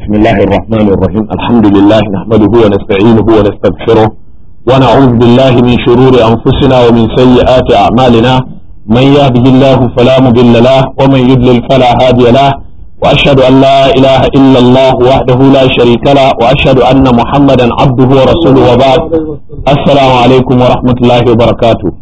بسم الله الرحمن الرحيم الحمد لله نحمده ونستعينه ونستغفره ونعوذ بالله من شرور أنفسنا ومن سيئات أعمالنا من يهده الله فلا مضل له ومن يضلل فلا هادي له وأشهد أن لا إله إلا الله وحده لا شريك له وأشهد أن محمدا عبده ورسوله وبعد السلام عليكم ورحمة الله وبركاته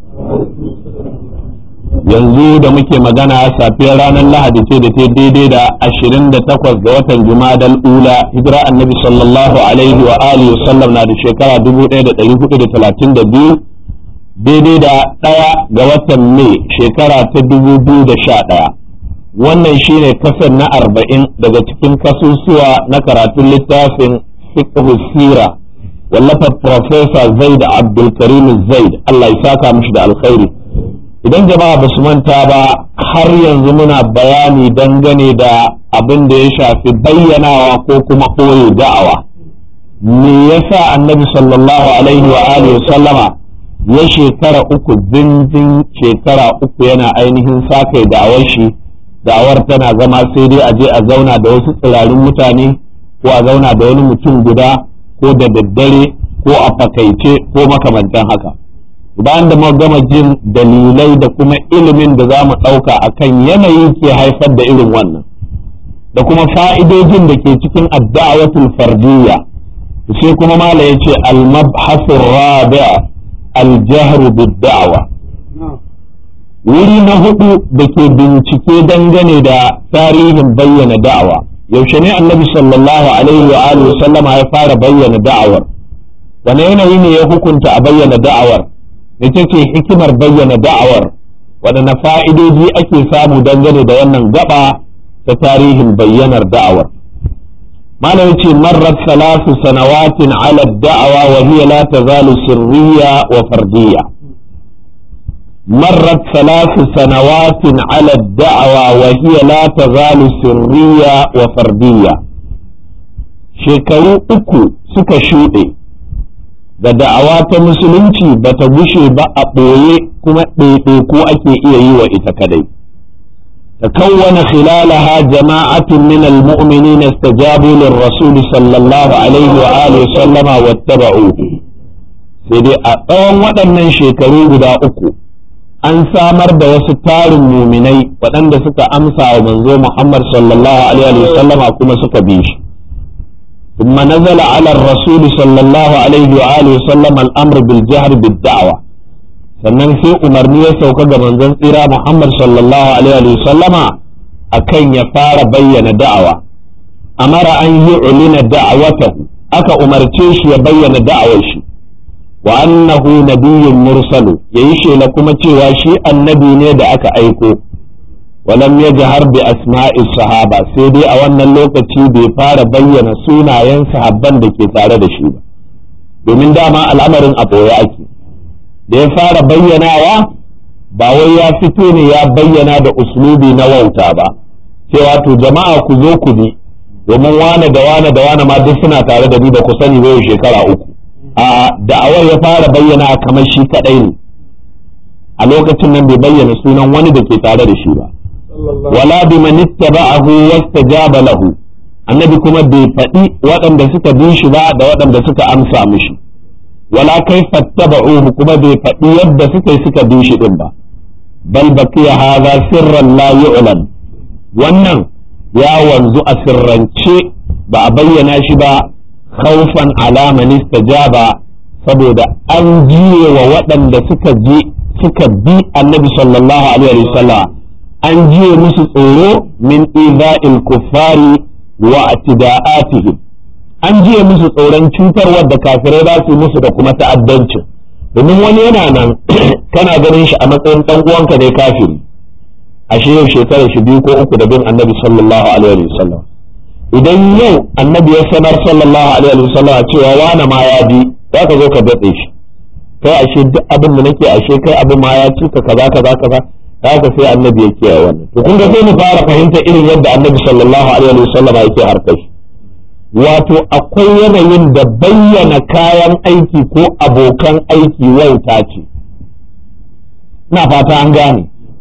yanzu da muke magana safiyar ranar lahadi ce da ta daidai da ashirin da takwas ga watan jumadal ula hijira annabi sallallahu alaihi wa alihi sallam na da shekara dubu ɗaya da ɗari hudu da talatin da biyu daidai da ɗaya ga watan mai shekara ta dubu biyu da sha ɗaya wannan shine kasar na arba'in daga cikin kasusuwa na karatun littafin fiqh sira wallafar professor zaid abdulkarim zaid allah ya saka mishi da alkhairi idan jama'a ba su manta ba har yanzu muna bayani dangane da abin da ya shafi bayyanawa ko kuma ɓoye da'awa me yasa annabi sallallahu alaihi wa alihi sallama ya shekara uku zinzin shekara uku yana ainihin sakai da'awar shi da'awar tana zama sai dai a je a zauna da wasu tsirarin mutane ko a zauna da wani mutum guda ko da daddare ko a fakaice ko makamantan haka bayan da muka gama jin dalilai da kuma ilimin da za mu ɗauka a kan yanayi ke haifar da irin wannan da kuma fa'idojin da ke cikin adda'awatul fardiyya sai kuma mala ya ce al-mabhasur rabi al-jahru bid-da'wa wuri na hudu da ke bincike dangane da tarihin bayyana da'awa yaushe ne annabi sallallahu alaihi wa alihi sallama ya fara bayyana da'awar wane yanayi ne ya hukunta a bayyana da'awar ita ce hikimar bayyana da'awar waɗanne fa'idoji ake samu dangane da wannan gaba ta tarihin bayyanar da'awar malam ce marar salasu sanawatin ala da'awa wa hiya la tazalu sirriya wa fardiyya مرت ثلاث سنوات على الدعوة وهي لا تزال سرية وفردية شكروا أكو سكا شوئي da da'awa ta musulunci ba ta gushe ba a ɓoye kuma ɗaiɗaiku ake iya yi wa ita kadai تكون خلالها جماعة من المؤمنين استجابوا للرسول صلى الله عليه وآله وسلم واتبعوه سيدي أطوان waɗannan shekaru guda uku an samar da wasu tarin muminai waɗanda suka amsa wa manzo Muhammad sallallahu alaihi wasallama kuma suka bi shi ثم نزل على الرسول صلى الله عليه وآله وسلم الأمر بالجهر بالدعوة sannan sai umarni ya sauka ga manzon tsira Muhammad sallallahu alaihi wa sallama akan ya fara bayyana da'awa amara an yi ulina da'awatahu aka umarce shi ya bayyana da'awar shi wa annahu nabiyyun mursalu yayi shela kuma cewa shi annabi ne da aka aiko ولم يجهر بأسماء الصحابة سيدي أو أن اللوكتي بفار بيّن سونا ينسى حبان دكي تارة دشيبا domin dama al'amarin a ɓoye ake da ya fara bayyanawa ba wai ya fito ne ya bayyana da uslubi na wauta ba cewa to jama'a ku zo ku bi domin wane da wane da wane ma duk suna tare da ni da ku sani bai shekara uku a da'awar ya fara bayyana kamar shi kadai ne a lokacin nan bai bayyana sunan wani da ke tare da shi ba wala bi man ittaba'ahu wastajaba lahu annabi kuma bai faɗi waɗanda suka bi shi ba da waɗanda suka amsa mishi wala kaifa taba'uhu kuma bai faɗi yadda suka yi suka bi shi din ba bal baqiya hadha sirran la yu'lam wannan ya wanzu a sirrance ba a bayyana shi ba khawfan ala man istajaba saboda an jiye wa waɗanda suka je suka bi annabi sallallahu alaihi wasallam an jiye musu tsoro min iza'il kuffari wa atida'atihim an jiye musu tsoron cutarwar da kafirai za su musu da kuma ta'addancin domin wani yana nan kana ganin shi a matsayin dan uwanka ne kafiri ashe yau shekarar shi biyu ko uku da bin annabi sallallahu alaihi wasallam idan yau annabi ya sanar sallallahu alaihi wasallam cewa wani ma ya bi za ka zo ka datse shi kai ashe duk abin da nake ashe kai abin ma ya cika kaza kaza kaza haka sai annabi ya kiyaye wannan to kun ga sai mu fara fahimta irin yadda annabi sallallahu alaihi wasallam yake harkar wato akwai yanayin da bayyana kayan aiki ko abokan aiki wauta ce ina fata an gane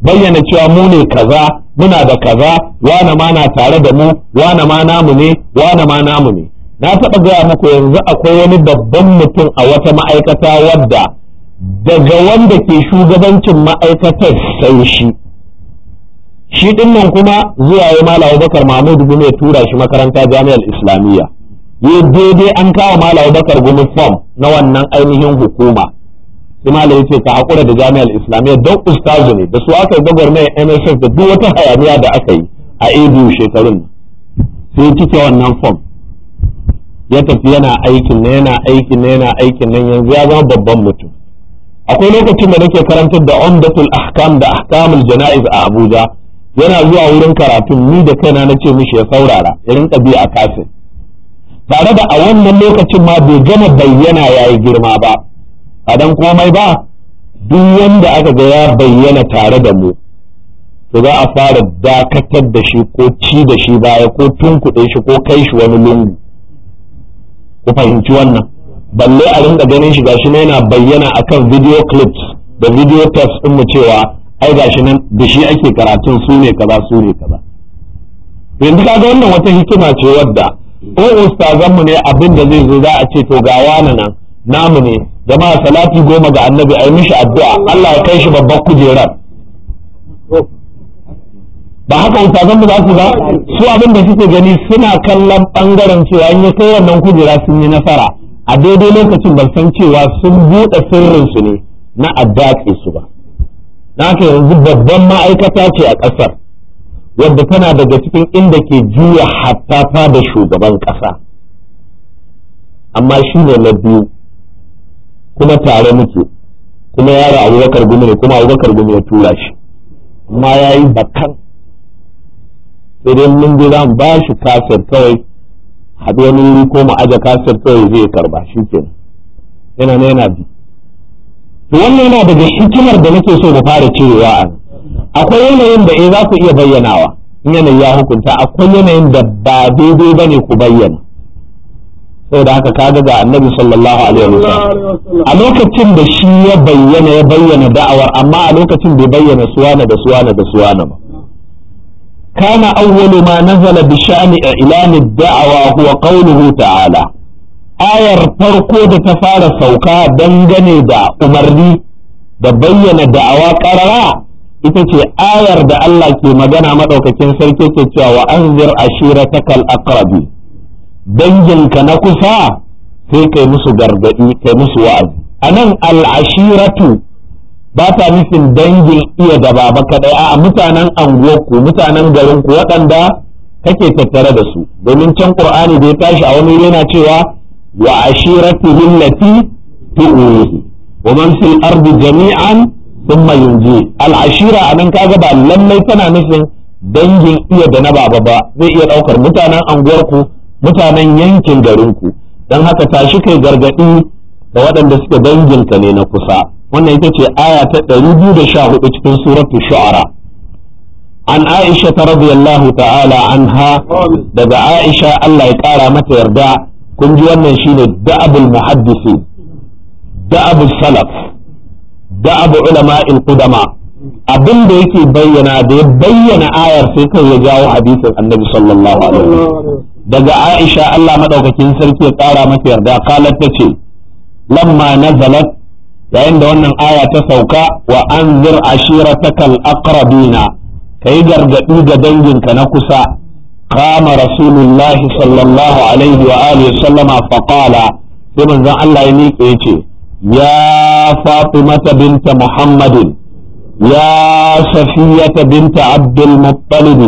bayyana cewa mu ne kaza muna da kaza wane ma na tare da mu wane ma namu ne wane ma namu ne na taɓa gaya muku yanzu akwai wani babban mutum a wata ma'aikata wadda daga wanda ke shugabancin ma'aikatar sai shi shi ɗin nan kuma zuwa ya mala bakar mahmud bin ya tura shi makaranta jami'ar islamiyya ya daidai an kawo mala bakar gumi form na wannan ainihin hukuma sai mala ya ce ka haƙura da jami'ar islamiyya don ustazu ne da su aka yi gwagwarmayar nss da duk wata hayaniya da aka yi a abu shekarun sai cike wannan form ya tafi yana aikin na yana aikin na yana aikin nan yanzu ya zama babban mutum akwai lokacin da nake karantar da umdatul ahkam da ahkamul jana'iz a Abuja yana zuwa wurin karatun ni da kaina na ce mishi ya saurara ya rinka bi a kasin tare da a wannan lokacin ma bai gama bayyana yayi girma ba a dan komai ba duk wanda aka ga ya bayyana tare da mu to za a fara dakatar da shi ko ci da shi baya ko tunkuɗe shi ko kai shi wani lungu ku fahimci wannan balle a rinka ganin shi gashi na yana bayyana akan video clips da video tapes din mu cewa ai gashi nan da shi ake karatun su ne kaza su ne kaza yanzu kaga wannan wata hikima ce wadda ko ustazan mu ne abin da zai zo za a ce to ga wani nan namu ne jama'a salati goma ga annabi ai mishi addu'a Allah ya kai shi babbar kujerar ba haka ustazan mu za su ba su abin da suke gani suna kallon bangaren cewa in ya kai wannan kujera sun yi nasara a daidai lokacin ban san cewa sun buɗe sirrinsu ne na addaƙe su ba haka yanzu babban ma'aikata ce a ƙasar wadda tana daga cikin inda ke juya hatta da shugaban ƙasa amma shi ne na biyu kuma tare muke kuma yaro abubakar gumi ne kuma abubakar gumi ya tura shi amma ya yi bakan sai dai mun je za mu ba shi kasar kawai haɗu wani wuri ko mu aje kasar kawai zai karba shi ke yana na yana bi to wannan yana daga hikimar da nake so mu fara cirewa a akwai yanayin da eh za ku iya bayyanawa in yanayi ya hukunta akwai yanayin da ba daidai ba ne ku bayyana saboda haka kaga ga annabi sallallahu alaihi wasallam a lokacin da shi ya bayyana ya bayyana da'awar amma a lokacin bai bayyana suwana da suwana da suwana ba كان أول ما نزل بشأن إعلان الدعوة هو قوله تعالى آية فرقو da ta fara sauka dangane da umarni da bayyana da'awa ƙarara ita ce ayar da Allah ke magana maɗaukakin sarki ke cewa wa anzir ashiratakal aqrabi danginka na kusa sai kai musu gargaɗi kai musu wa'azi anan al-ashiratu ba ta nufin dangin iya da baba kadai a mutanen anguwarku mutanen garinku waɗanda kake tattare da su domin can qur'ani da ya tashi a wani yana cewa wa ashiratu lillati tu'uhi wa man fil ardi jami'an thumma yunji al ashira anan kaga ba lallai tana nufin dangin iya da na baba ba zai iya daukar mutanen anguwarku mutanen yankin garinku dan haka tashi kai gargadi da waɗanda suke danginka ne na kusa wannan ita ce aya ta 214 cikin suratul shu'ara an aisha ta radiyallahu ta'ala anha daga aisha Allah ya kara mata yarda kun ji wannan shine da'abul muhaddisi da'abul salaf da'abu ulama'il qudama abin da yake bayyana da ya bayyana ayar sai kai ya jawo hadisin annabi sallallahu alaihi wasallam daga aisha Allah madaukakin sarki ya kara mata yarda qalat tace lamma nazalat yayin da wannan aya ta sauka wa anzir ashiratakal aqrabina kai gargadi ga danginka na kusa qama rasulullahi sallallahu alaihi wa alihi sallama fa qala sai manzon Allah ya miƙe yace ya fatimata binta muhammadin ya safiyata binta abdul muttalib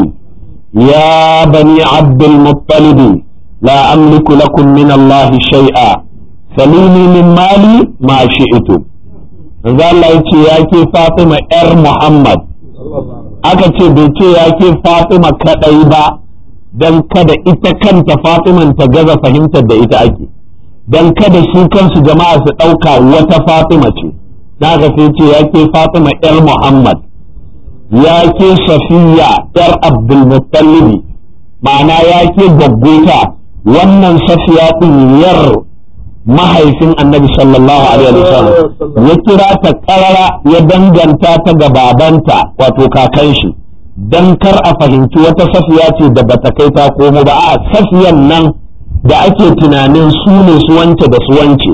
ya bani abdul muttalib la amliku lakum min Allah shay'a salini min mali ma shi'tu manzo Allah yace ya ke Fatima yar Muhammad aka ce bai ce ya ke Fatima kadai ba dan kada ita kanta Fatiman ta gaza fahimtar da ita ake dan kada su kansu jama'a su ɗauka wata Fatima ce daga sai ce ya ke Fatima yar Muhammad ya ke Safiya yar Abdul Muttalib ma'ana ya ke gaggota wannan Safiya din yar mahaifin annabi sallallahu alaihi wasallam ya kira ta karara ya danganta ta ga babanta wato kakan shi dan kar a fahimci wata safiya ce da bata kai ta komo ba a safiyan nan da ake tunanin su ne su wance da su wance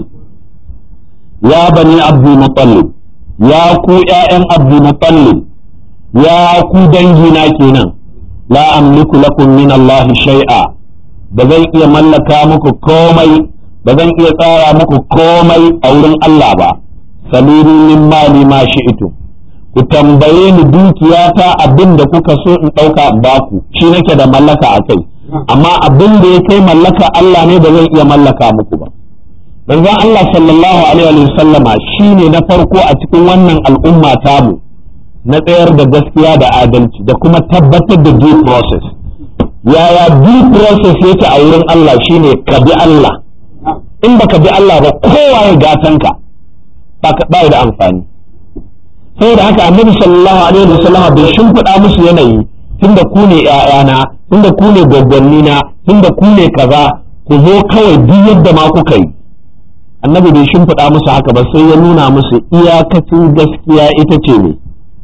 ya bani abdul mutallib ya ku ƴaƴan abdul mutallib ya ku dangina kenan la amliku lakum min Allah shay'a ba zan iya mallaka muku komai ba zan iya tsara muku komai a wurin Allah ba saluni min mali ma shi'tu ku tambaye ni dukiyata abin da kuka so in ɗauka in baku shi nake da mallaka a kai amma abin da ya kai mallaka Allah ne ba zan iya mallaka muku ba manzon Allah sallallahu alaihi wa sallama shine na farko a cikin wannan al'umma tamu na tsayar da gaskiya da adalci da kuma tabbatar da due process yaya due process yake a wurin Allah shine ka bi Allah in baka bi Allah ba kowa ya gatanka ba da amfani saboda haka annabi sallallahu alaihi wa sallama bai shimfiɗa musu yanayi tunda ku ne ƴaƴana tunda ku ne gwaggwannina tunda ku ne kaza ku zo kawai duk yadda ma kuka yi annabi bai shimfiɗa musu haka ba sai ya nuna musu iyakacin gaskiya ita ce ne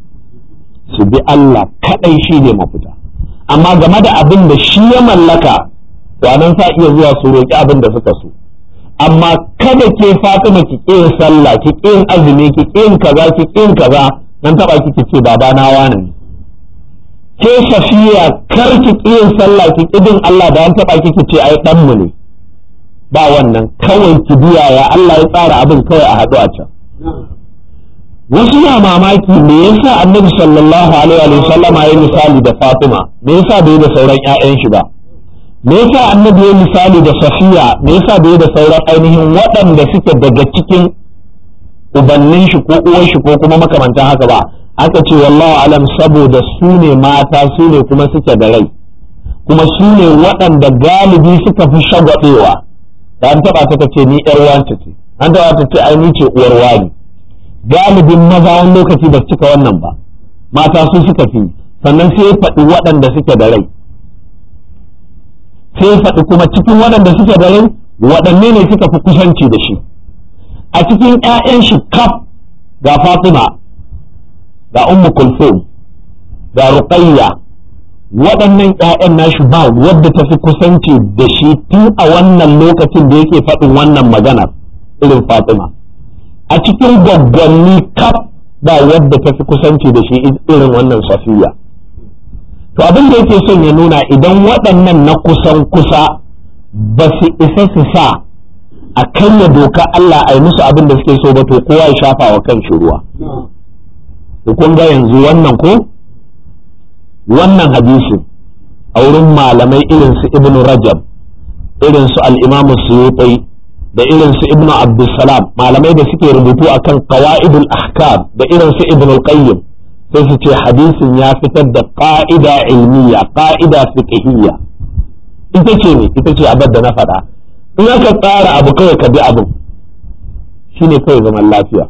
su bi Allah kaɗai shi ne mafita amma game da abin da shi ya mallaka nan sa iya zuwa su roƙi abin da suka so amma kada ke Fatima ki ƙin sallah ki ƙin azumi ki ƙin kaza ki ƙin kaza nan taɓa ki ce baba na wani ne ke safiya kar ki ƙin sallah ki ƙidin Allah da an taɓa ki ce ai ɗanmu ne ba wannan kawai ki biya ya Allah ya tsara abin kawai a haɗu a can wasu na mamaki me yasa annabi sallallahu alaihi wa sallam ya misali da Fatima me yasa bai da sauran ƴaƴan shi ba me yasa annabi ya misali da Safiya me yasa bai da sauran ainihin waɗanda suke daga cikin ubannin shi ko uwan shi ko kuma makamantan haka ba aka ce wallahu alam saboda su ne mata su ne kuma suke da rai kuma su ne waɗanda galibi suka fi shagwaɗewa da an taɓa ta ce ni ƴar wance ce an taɓa ta ce ai ni ce uwar wani galibin maza wani lokaci ba su cika wannan ba mata su suka fi sannan sai ya faɗi waɗanda suke da rai sai ya faɗi kuma cikin waɗanda suke da rai waɗanne ne suka fi kusanci da shi a cikin 'ya'yan shi kaf ga Fatima ga Ummu Kulthum ga Ruqayya waɗannan 'ya'yan nashi ba wadda ta fi kusanci da shi tun a wannan lokacin da yake faɗin wannan maganar irin Fatima a cikin gwaggwanni kaf ba wadda ta fi kusanci da shi irin wannan safiya to abin da yake son ya nuna idan waɗannan na kusan kusa ba su isa su sa a kanya doka Allah a yi musu abin da suke so ba to kowa ya shafa wa kan shi ruwa to kun ga yanzu wannan ko wannan hadisi a wurin malamai irin su ibnu rajab irin su al-imamu suyuti da irin su ibnu abdussalam malamai da suke rubutu akan qawaidul ahkam da irin su ibnu qayyim sai su ce hadisin ya fitar da qa'ida ilmiya qa'ida fiqhiyya ita ce ne ita ce abin da na faɗa in aka tsara abu kawai ka bi abin shine kawai zaman lafiya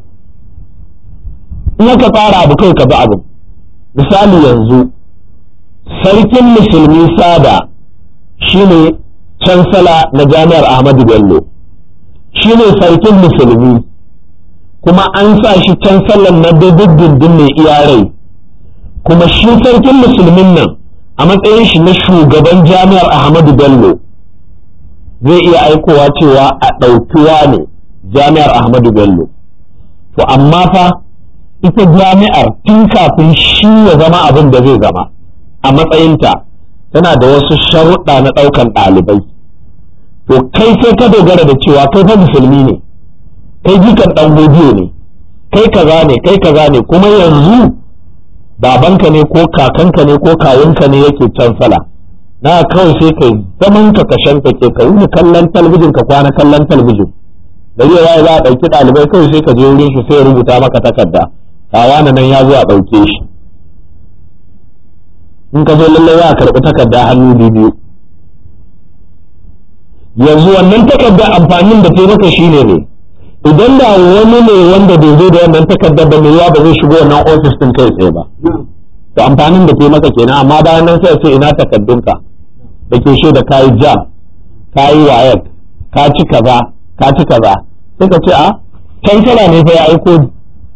in aka tsara abu kawai ka bi abin misali yanzu sarkin musulmi sada shine cansala na jami'ar ahmadu bello shi ne sarkin musulmi kuma an sa shi can sallan na dindindin mai iyarai kuma shi sarkin musulmin nan a matsayin shi na shugaban jami'ar ahmadu bello zai iya aikowa cewa a ɗaukiwa ne jami'ar ahmadu bello to amma fa ita jami'ar tun kafin shi ya zama abin da zai zama a matsayinta tana da wasu sharuɗa na ɗaukan ɗalibai to kai sai ka dogara da cewa kai fa musulmi ne kai jikan dan godiyo ne kai kaza ne kai kaza ne kuma yanzu babanka ne ko kakanka ne ko kawunka ne yake can sala na kawai sai kai zaman ka kashen ka ke ka wuni kallon talbijin ka kwana kallon talbijin gari ya za a ɗauki ɗalibai kawai sai ka je wurin shi sai ya rubuta maka takarda kawana nan ya zo a ɗauke shi in ka zo lallai za a karɓi takarda hannu biyu yanzu wannan takardar amfanin da ta maka shi ne idan da wani ne wanda bai zo da wannan takardar ba mai yawa ba zai shigo wannan ofis din kai tsaye ba to amfanin da ta maka kenan amma bayan nan sai ce ina takardunka da ke da kayi jam kayi wayar ka ci kaza ka ci kaza sai ka ce a kansala ne fa ya aiko ni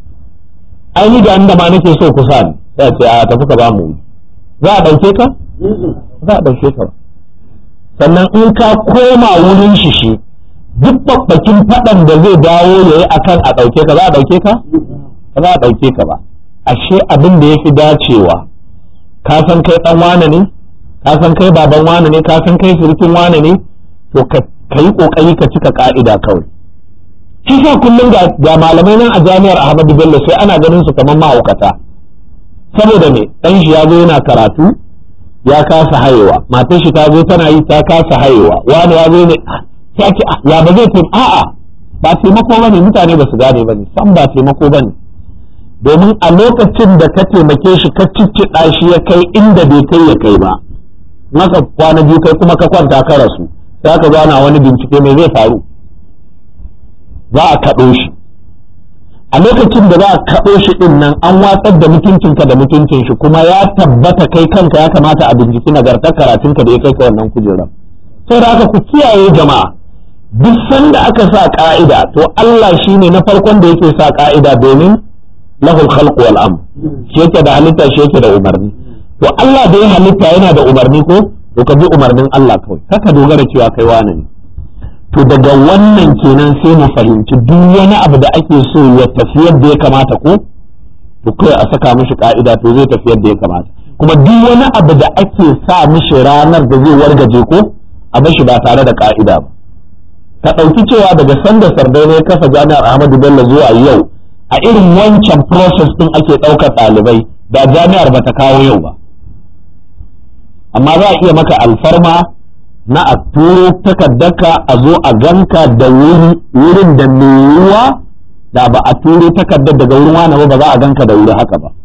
ai ni da inda ma nake so ku sa ni sai ce a tafi ka ba mu za a ɗauke ka za a ɗauke ka ba sannan in ka koma wurin shi shi duk babbakin faɗan da zai dawo ya yi akan a ɗauke ka za a ɗauke ka ba za a ɗauke ka ba ashe abin da ya fi dacewa ka san kai ɗan wane ne ka san kai baban wane ne ka san kai surukin wane ne to ka yi ƙoƙari ka cika ƙa'ida kawai shi sa kullum ga malamai nan a jami'ar ahmadu bello sai ana ganin su kamar mahaukata saboda me ɗan shi ya zo yana karatu ya kasa hayewa matar shi ta zo tana yi ta kasa hayewa wani ya zo ne ya ce ya ba zai taimaka a'a ba taimako bane mutane ba su gane bane san ba taimako bane domin a lokacin da ka taimake shi ka cicciɗa shi ya kai inda bai kai ya kai ba maka kwana biyu kai kuma ka kwanta ka rasu sai ka zo wani bincike mai zai faru za a kaɗo shi a lokacin da za a kaɗo shi ɗin nan an watsar da mutuncinka da mutuncin shi kuma ya tabbata kai kanka ya kamata a binciki nagartar karatunka da ya kai ka wannan kujerar sai da aka ku kiyaye jama'a duk sanda aka sa ka'ida to Allah shine na farkon da yake sa ka'ida domin lahul khalqu wal amr shi yake da halitta shi yake da umarni to Allah da ya halitta yana da umarni ko to ka bi umarnin Allah kawai kaka dogara cewa kai wani ne to daga wannan kenan sai mu fahimci duk wani abu da ake so ya tafi yadda ya kamata ko to kai a saka mishi ka'ida to zai tafi yadda ya kamata kuma duk wani abu da ake sa mishi ranar da zai wargaje ko a bashi ba tare da ka'ida ba ka ɗauki cewa daga sanda sardai ne kafa jami'ar ahmadu bello zuwa yau a irin wancan process ɗin ake ɗaukar ɗalibai da jami'ar ba ta kawo yau ba amma za a iya maka alfarma na a turo takardarka a zo a ganka da wurin da mai yiwuwa da ba a turo takardar daga wurin wani ba ba za a ganka da wuri haka ba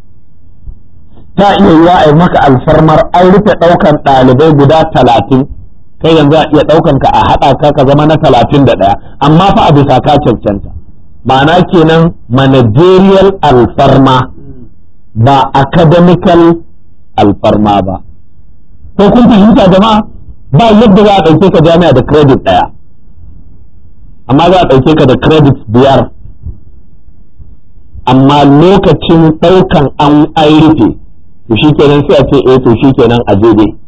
ta iya yiwa a yi maka alfarmar an rufe ɗaukan ɗalibai guda talatin kai yanzu a iya ɗaukan ka a haɗa ka ka zama na talatin da ɗaya amma fa a bisa ka cancanta ma'ana kenan managerial alfarma ba academical alfarma ba ko kun fahimta jama'a ba yadda za a ɗauke ka jami'a da credit ɗaya amma za a ɗauke ka da credit biyar amma lokacin ɗaukan an an rufe to shi kenan sai a ce eh to shi kenan a je dai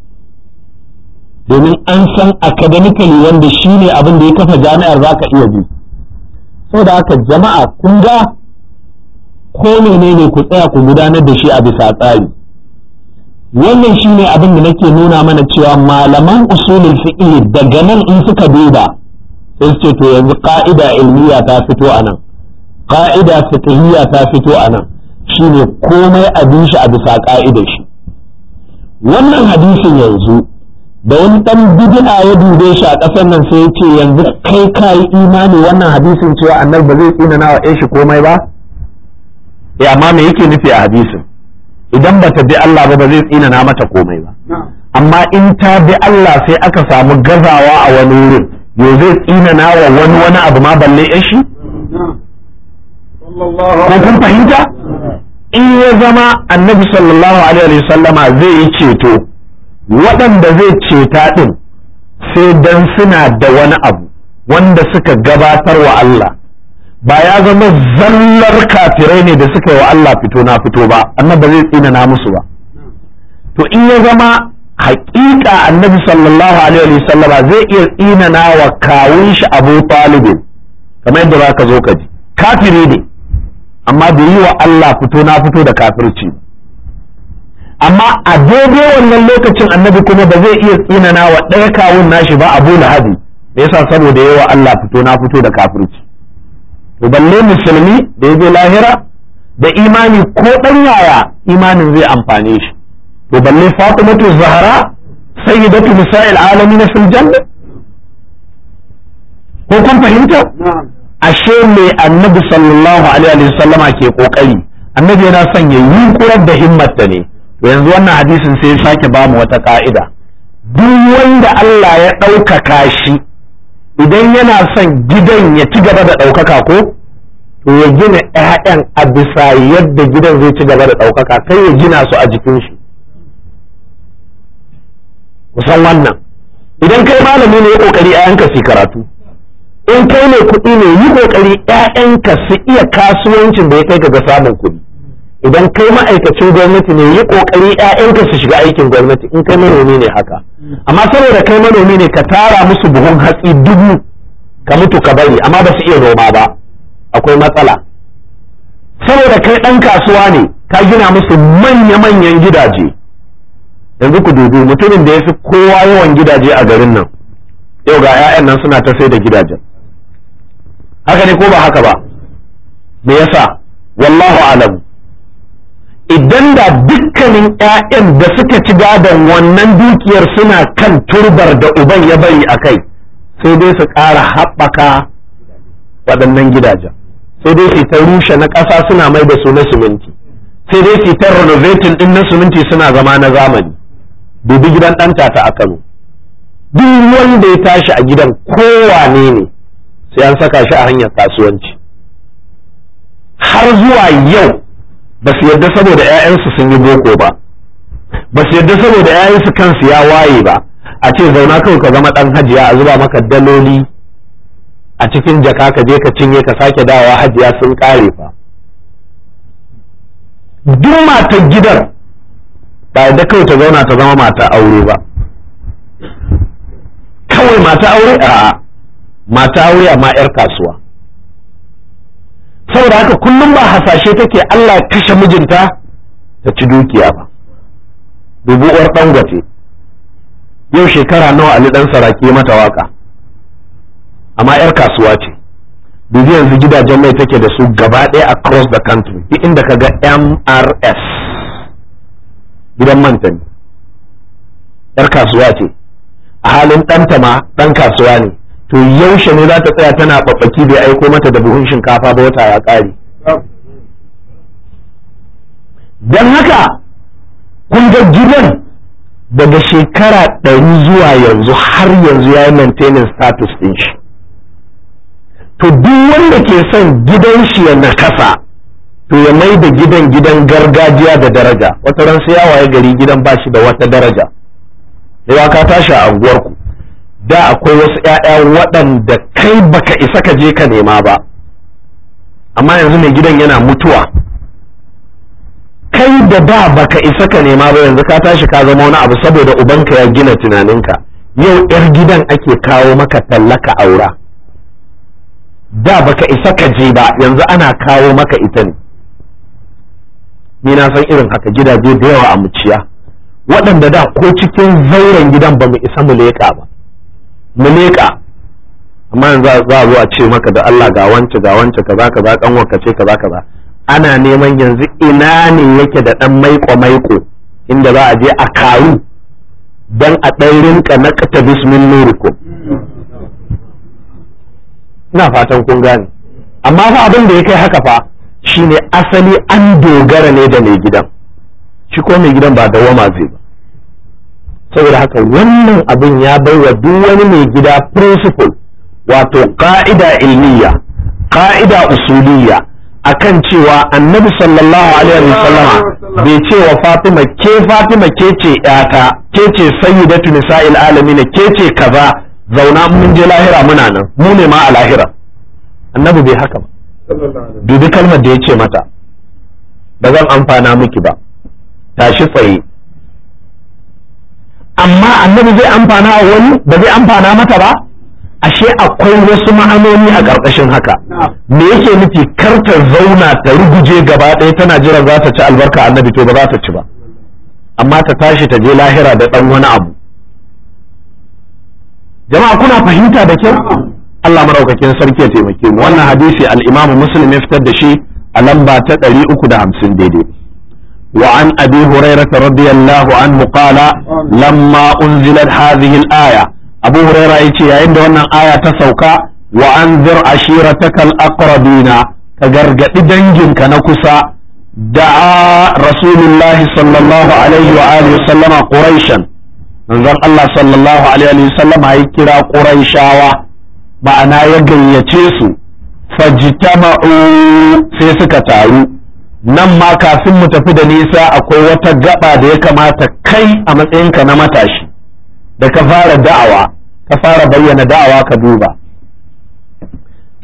domin an san academically wanda shi ne abin da ya kafa jami'ar za ka iya bi saboda haka jama'a kun ga ko menene ku tsaya ku gudanar da shi a bisa tsari wannan shi ne abin da nake nuna mana cewa malaman usulul fiqh daga nan in suka duba sai su ce to yanzu ka'ida ilmiya ta fito a nan ka'ida fiqhiyya ta fito a nan shine komai abin shi a bisa ka'idar shi wannan hadisin yanzu da wani dan bid'a ya dube shi a ƙasar nan sai ya ce yanzu kai ka yi imani wannan hadisin cewa annabi ba zai tsina nawa shi komai ba eh amma me yake nufi a hadisin idan ba ta bi Allah ba ba zai tsina na mata komai ba amma in ta bi Allah sai aka samu gazawa a wani wurin yau zai tsina na wa wani wani abu ma balle shi ko kun fahimta in ya zama annabi sallallahu alaihi wasallama zai yi ceto waɗanda zai ceta ɗin sai dan suna da wani abu wanda suka gabatar wa Allah ba ya zama zallar kafirai ne da suka yi wa Allah fito na fito ba annabi zai tsina na musu ba to in ya zama haƙiƙa annabi sallallahu alaihi wasallama zai iya tsina wa kawun shi Abu Talib kamar yadda za ka zo ka ji kafiri ne amma bai yi wa Allah fito na fito da kafirci amma a daidai wannan lokacin annabi kuma ba zai iya tsinana wa ɗaya kawun nashi ba abu lahabi da yasa saboda yawa Allah fito na fito da kafirci to balle musulmi da ya je lahira da imani ko ɗan yaya imanin zai amfane shi to balle fatimatu zahara sayyidatu nisa'il alamin fil janna ko kun fahimta ashe me annabi sallallahu alaihi wasallama ke kokari annabi yana son ya yunkurar da himmarta ne to yanzu wannan hadisin sai ya sake bamu wata ka'ida duk wanda Allah ya ɗaukaka shi idan yana son gidan ya ci gaba da ɗaukaka ko to ya gina ‘ya'yan a bisa yadda gidan zai ci gaba da ɗaukaka kai ya gina su a jikin shi kusan wannan idan kai malami ne ya kokari ‘ya'yanka su karatu in kai ne kuɗi ne yi ƙoƙari ‘ya'yanka su iya kasuwancin da ya kai ga samun kuɗi idan kai ma'aikacin gwamnati ne yi ƙoƙari ‘ya'yanka su shiga aikin gwamnati in kai manomi ne haka amma saboda kai manomi ne ka tara musu buhun hatsi dubu ka mutu ka bari amma ba su iya noma ba akwai matsala saboda kai ɗan kasuwa ne ka gina musu manya-manyan gidaje yanzu ku dubi mutumin da ya fi kowa yawan gidaje a garin nan yau ga 'ya'yan nan suna ta sai da gidajen haka ne ko ba haka ba me yasa wallahu alam idan da dukkanin 'ya'yan da suka ci gadon wannan dukiyar suna kan turbar da uban ya bari a kai sai dai su ƙara haɓaka waɗannan gidajen sai dai su ta rushe na ƙasa suna mai da su na siminti sai dai su ta renovating ɗin na siminti suna zama na zamani dubi gidan ɗanta ta a Kano duk wanda ya tashi a gidan kowane ne sai an saka shi a hanyar kasuwanci har zuwa yau ba su yarda saboda 'ya'yansu sun yi boko ba ba su yarda saboda 'ya'yansu kansu ya waye ba a ce zauna kawai ka zama ɗan hajiya a zuba maka daloli a cikin jaka ka je ka cinye ka sake dawowa hajiya sun ƙare fa duk matar gidan ba yadda kawai ta zauna ta zama mata aure ba kawai mata aure a mata aure amma 'yar kasuwa saboda haka kullum ba hasashe take Allah ya kashe mijinta ta ci dukiya ba dubu uwar dangote yau shekara nawa Ali dan saraki mata waka amma 'yar kasuwa ce dubi yanzu gidajen mai take da su gaba ɗaya across the country duk inda ka ga MRS gidan manta ne yar kasuwa ce a halin ɗanta ma ɗan kasuwa ne to yaushe ne za ta tsaya tana ɓaɓɓaki bai aiko mata da buhun shinkafa ba wata ya ƙare don haka kun ga gidan daga shekara ɗari zuwa yanzu har yanzu ya yi maintenance status ɗin shi to duk wanda ke son gidan shi ya nakasa to ya mai da gidan gidan gargajiya da daraja wata ran sai ya waye gari gidan ba shi da wata daraja yawa ka tashi a anguwarku da akwai wasu ƴaƴa waɗanda kai baka isa ka je ka nema ba amma yanzu mai gidan yana mutuwa kai da da baka isa ka nema ba yanzu ka tashi ka zama wani abu saboda ubanka ya gina tunaninka yau yar gidan ake kawo maka tallaka aura da baka isa ka je ba yanzu ana kawo maka ita ne ni na san irin haka gidaje da yawa a muciya waɗanda da ko cikin zauren gidan ba mu isa mu leƙa ba mu leƙa amma yanzu za a zo a ce maka da Allah ga wance ga wance kaza kaza kan wanka ce kaza kaza ana neman yanzu ina ne yake da ɗan maiko maiko inda za a je a karu dan a ɗan rinka naqta bismin nurikum ina fatan kun gane amma fa abin da ya kai haka fa shine asali an dogara ne da mai gidan shi ko mai gidan ba dawama zai ba saboda haka wannan abin ya baiwa duk wani mai gida principle wato ka'ida ilmiya ka'ida usuliyya akan cewa annabi sallallahu alaihi wasallama bai ce wa fatima ke fatima ke ce yata ke ce sayyidatu nisa'il alamin ke ce kaza zauna mun je lahira muna nan mu ne ma a lahira annabi bai haka ba dubi kalmar da ya ce mata ba zan amfana miki ba tashi tsaye amma annabi zai amfana a wani ba zai amfana mata ba ashe akwai wasu ma'anoni a ƙarƙashin haka me yake nufi kar ta zauna ta ruguje gaba ɗaya tana jiran za ta ci albarka annabi to ba za ta ci ba amma ta tashi ta je lahira da ɗan wani abu jama'a kuna fahimta da kyau Allah maraukakin sarki ya taimake mu wannan hadisi al-Imam Muslim ya fitar da shi a lamba ta 350 daidai wa an Abi Hurairah radiyallahu anhu qala lamma unzilat hadhihi al-aya Abu Hurairah yace yayin da wannan aya ta sauka wa anzir ashiratakal aqrabina ka gargadi danginka na kusa da'a rasulullahi sallallahu alaihi wa alihi sallama quraishan manzon Allah sallallahu alaihi wa sallama ya kira quraishawa ma'ana ya gayyace su fajtama'u sai suka taru nan ma kafin mu tafi da nisa akwai wata gaba da ya kamata kai a matsayinka na matashi da ka fara da'awa ka fara bayyana da'awa ka duba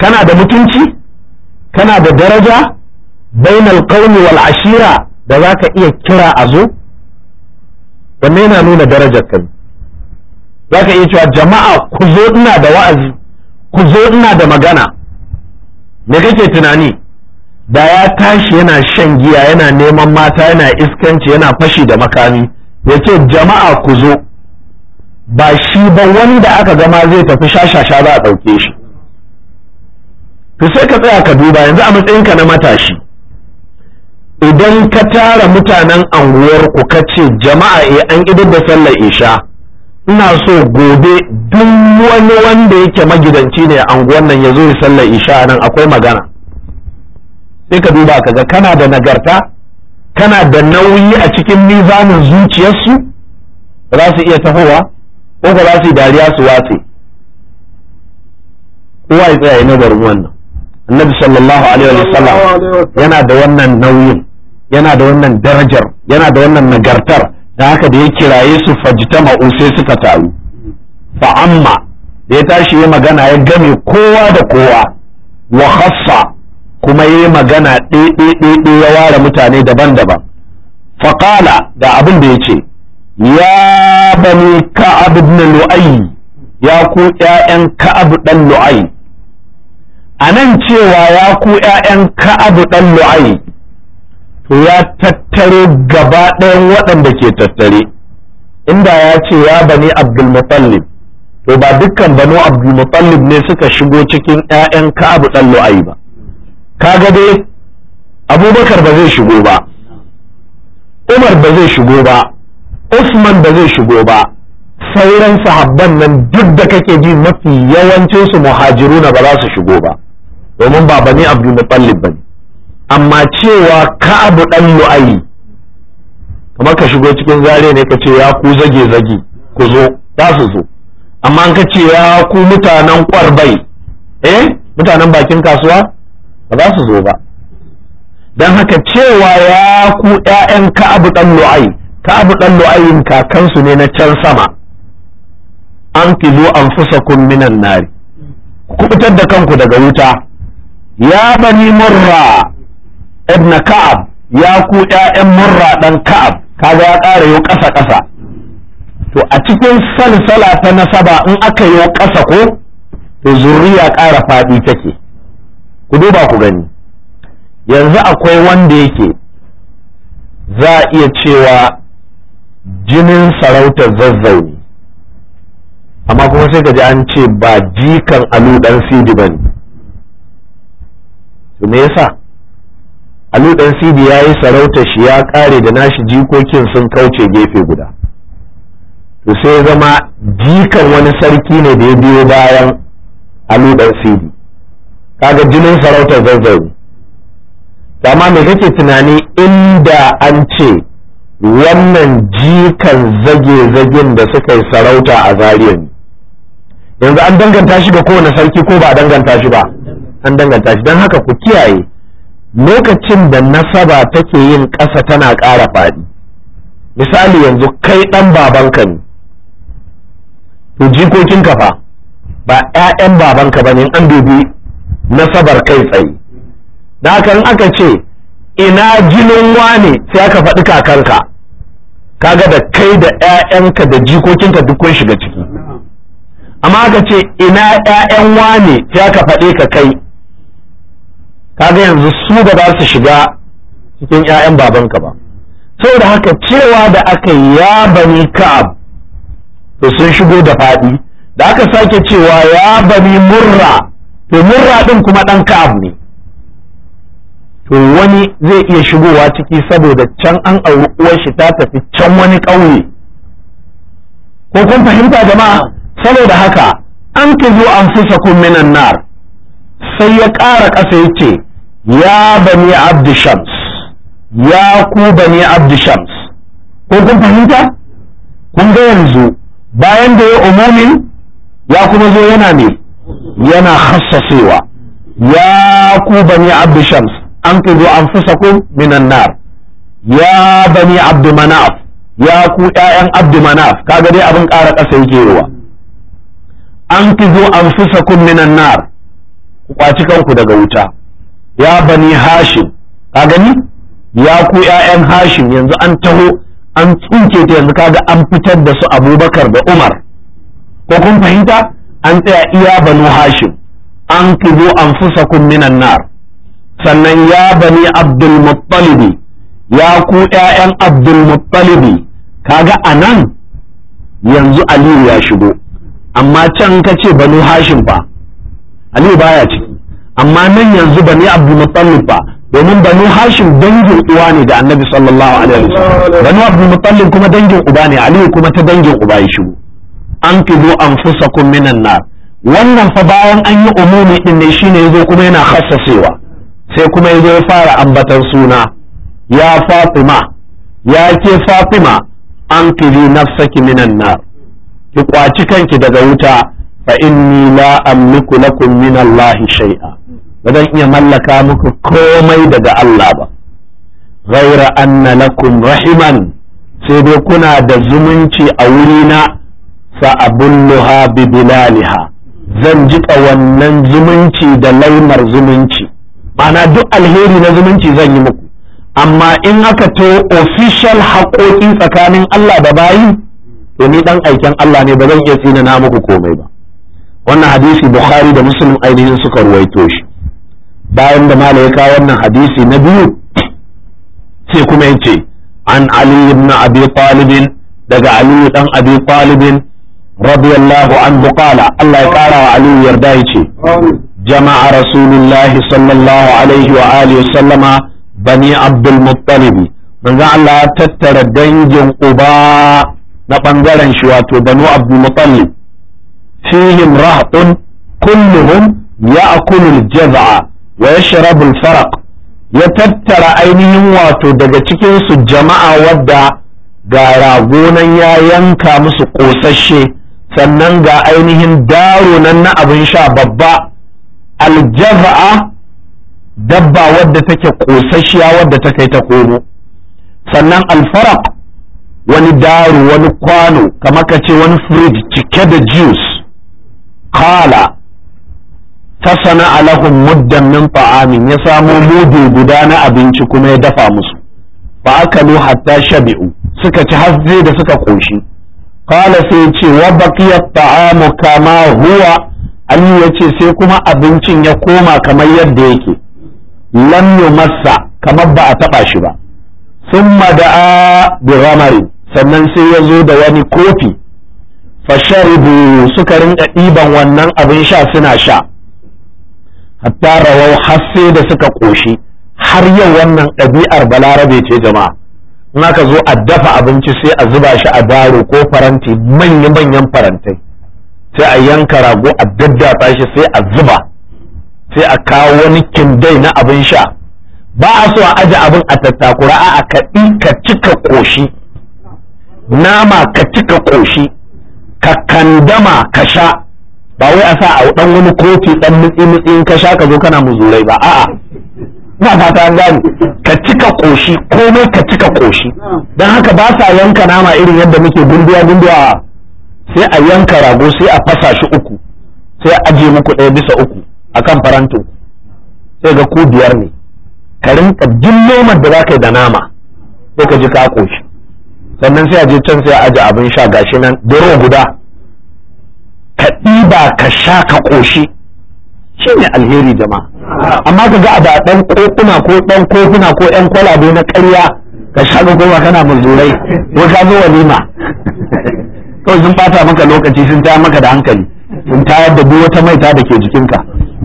kana da mutunci kana da daraja bainal qaumi wal ashira da za ka iya kira a zo wanne yana nuna darajar kai za ka iya cewa jama'a ku zo ina da wa'azi ku zo ina da magana me kake tunani da ya tashi yana shan giya yana neman mata yana iskanci yana fashi da makami ya ce jama'a ku zo ba shi ba wanda aka gama zai tafi shashasha za a ɗauke shi to sai ka tsaya ka duba yanzu a matsayinka na matashi idan ka tara mutanen anguwarku ka ce jama'a e an idar da sallar isha ina so gobe duk wani wanda yake magidanci ne a anguwan nan ya zo ya sallar isha nan akwai magana sai ka duba ka ga kana da nagarta kana da nauyi a cikin mizanin zuciyarsu ba za su iya tahowa ko ba za su yi dariya su watse kowa ya tsaya nazarin wannan annabi sallallahu alaihi wa sallam yana da wannan nauyin yana da wannan darajar yana da wannan nagartar da haka da ya kiraye su fajtama'u sai suka taru fa amma da ya tashi ya magana ya game kowa da kowa wa khassa kuma ya magana ɗaiɗaiɗaiɗe ya ware mutane daban-daban faƙala da abin da ya ce ya bani ka'ab ibn lu'ay ya ku ƴaƴan ka'ab dan lu'ay a nan cewa ya ku ƴaƴan ka'ab dan lu'ay to ya tattaro gaba ɗayan waɗanda ke tattare inda ya ce ya bani abdul mutallib to ba dukkan banu abdul mutallib ne suka shigo cikin ƴaƴan ka'ab dan lu'ay ba kaga dai abubakar ba zai shigo ba umar ba zai shigo ba usman ba zai shigo ba sauran sahabban nan duk da kake ji mafi yawancinsu muhajiruna ba za su shigo ba domin ba bani abdul mutallib bane amma cewa ka'abu dan lu'ayi kamar ka shigo cikin zare ne ka ce ya ku zage zage ku zo za su zo amma an ka ce ya ku mutanen kwarbai eh mutanen bakin kasuwa ba za su zo ba don haka cewa ya ku ‘ya'yan ka'abu ɗan lu'ai ka'abu ɗan lu'ayin kakansu ne na can sama an fizo an fusa minan nari ku fitar da kanku daga wuta ya bani murra ibn ka'ab ya ku ‘ya'yan murra ɗan ka'ab kaga ya ƙara yau ƙasa ƙasa to a cikin salsala ta nasaba in aka yi ƙasa ko to zuriya ƙara faɗi take ku duba ku gani yanzu akwai wanda yake za a iya cewa jinin sarautar zazzauni amma kuma sai ka ji an ce ba jikan alu dan sidi ba ne to me yasa alu dan sidi ya yi sarautar shi ya kare da nashi jikokin sun kauce gefe guda to sai zama jikan wani sarki ne da ya biyo bayan alu dan sidi kaga jinin sarautar zazzauni amma me kake tunani inda an ce wannan jikan zage-zagen da suka yi sarauta a zariya ne yanzu an danganta shi ga kowane sarki ko ba a danganta shi ba an danganta shi don haka ku kiyaye lokacin da nasaba take yin ƙasa tana ƙara faɗi misali yanzu kai ɗan babanka ne to jikokinka fa ba 'ya'yan babanka ba ne an dubi nasabar kai tsaye da haka in aka ce ina jinin wane sai aka faɗi kakanka kaga da kai da 'ya'yanka da jikokinka duk kun shiga ciki amma aka ce ina 'ya'yan wane sai aka faɗe ka kai kaga yanzu su ba za su shiga cikin 'ya'yan babanka ba saboda haka cewa da aka ya bani ka'ab to sun shigo da faɗi da aka sake cewa ya bani murra to murra ɗin kuma ɗan ka'ab ne to wani zai iya shigowa ciki saboda can an auri uwar shi ta tafi can wani ƙauye ko kun fahimta jama'a saboda haka an ki zo an fusa kun minan nar sai ya ƙara ƙasa ya ce ya bani abdi shams ya ku bani abdi shams ko kun fahimta kun ga yanzu bayan da ya umumin ya kuma zo yana ne yana hassasewa ya ku bani abdi shams an kizo an fusakun minan nar ya bani abdu manaf ya ku ƴaƴan abdu manaf kaga dai abin ƙara ƙasa yake yawa an kizo an fusakun minan nar ku kwaci kanku daga wuta ya bani hashim ka gani ya ku ƴaƴan hashim yanzu an taho an tsinke ta yanzu kaga an fitar da su abubakar da umar ko kun fahimta an tsaya iya banu hashim an kizo anfusakum minan nar sannan ya bani abdul muttalibi ya ku ƴaƴan abdul muttalibi kaga anan yanzu aliyu ya shigo amma can ka ce banu hashim fa aliyu baya ciki amma nan yanzu bani abdul muttalib fa domin banu hashim dangin uwa ne da annabi sallallahu alaihi wasallam banu abdul muttalib kuma dangin uba ne aliyu kuma ta dangin uba ya shigo an kizo anfusakum minan nar wannan fa bayan an yi umumi din ne shine yazo kuma yana khassasewa sai kuma yazo ya fara ambatar suna ya fatima ya ke fatima an kiri nafsaki minan nar ki kwaci kanki daga wuta fa inni la amliku lakum min Allah shay'a ba zan iya mallaka muku komai daga Allah ba ghaira anna lakum rahiman sai dai kuna da zumunci a wurina fa abulluha bi bilaliha zan jiƙa wannan zumunci da laimar zumunci ma'ana duk alheri na zumunci zan yi muku amma in aka to official haƙoƙi tsakanin Allah da bayi to ni dan aiken Allah ne ba zan iya tsina na muku komai ba wannan hadisi Bukhari da Muslim ainihin suka ruwaito shi bayan da mala ya kawo wannan hadisi na biyu sai kuma yace an Ali ibn Abi Talib daga Ali dan Abi Talib radiyallahu anhu qala Allah ya kara wa Ali yarda yace jama'a rasulullahi sallallahu alaihi wa alihi sallama bani abdul muttalibi manzo Allah ya tattara dangin uba na bangaren shi wato banu abdul muttalib fihim rahtun kulluhum ya'kulu al-jaz'a wa yashrabu al-faraq ya tattara ainihin wato daga cikin su jama'a wadda ga ragonan ya yanka musu kosashe sannan ga ainihin daro nan na abin sha babba al-jaz'a dabba wadda take kosasshiya wadda ta kai ta komo sannan alfaraq wani daru wani kwano kamar ka ce wani fridge cike da juice kala fasana alahum muddan min ta'amin ya samo mudu guda na abinci kuma ya dafa musu fa akalu hatta shabi'u suka ci hasje da suka koshi kala sai ce wa baqiya ta'amu kama huwa Ali ya ce sai kuma abincin ya koma kamar yadda yake lam massa kamar ba a taba shi ba summa da'a bi ghamari sannan sai ya zo da wani kofi fasharibu suka rinka ɗiban wannan abin sha suna sha hatta rawau har sai da suka ƙoshi har yau wannan ɗabi'ar balarabe ce jama'a in aka zo a dafa abinci sai a zuba shi a daro ko faranti manya-manyan farantai sai a yanka rago a daddatsa shi sai a zuba sai a kawo wani kindai na abin sha ba a so a aje abin a tattakura a ka ka cika koshi nama ka cika koshi ka kandama ka sha ba wai a sa a dan wani kofi dan mutsi mutsi in ka sha ka zo kana muzurai ba a'a ina fata an gane ka cika koshi komai ka cika koshi don haka ba sa yanka nama irin yadda muke gunduwa gunduwa sai a yanka rago sai a fasa shi uku sai a aje muku ɗaya bisa uku akan farantin sai ga ku biyar ne ka rinka jin noman da za ka yi da nama sai ka ji ka koshi sannan sai a je can sai a aje abin sha gashi nan doro guda ka ɗiba ka sha ka koshi shi ne alheri jama'a amma ka ga a da ɗan kokuna ko ɗan kofuna ko ƴan kwalabe na ƙarya ka sha ka koma kana muzurai ko ka zo walima kawai sun bata maka lokaci sun tayar maka da hankali sun tayar da duk wata maita da ke jikinka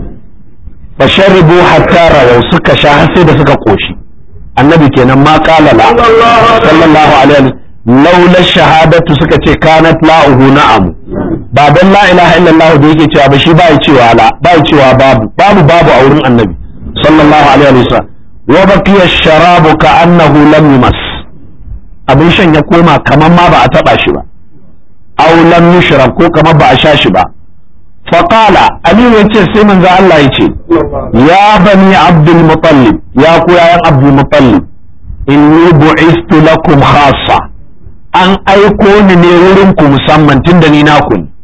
fa sharibu hatta rawau suka sha har sai da suka koshi annabi kenan ma qala la sallallahu alaihi laula shahadatu suka ce kanat la'uhu na'am ba dan la ilaha illallah da yake cewa ba shi ba ya cewa la ba ya cewa babu babu babu a wurin annabi sallallahu alaihi wasallam wa baqiya sharabu ka annahu lam yumas abin shan ya koma kaman ma ba a taba shi ba aw lam yushrab ko kamar ba a sha shi ba faqala ali yace sai manzo Allah yace ya bani abdul muttalib ya ku yayan abdul muttalib inni bu'istu lakum khassa an aiko ni ne wurin ku musamman tunda ni naku ne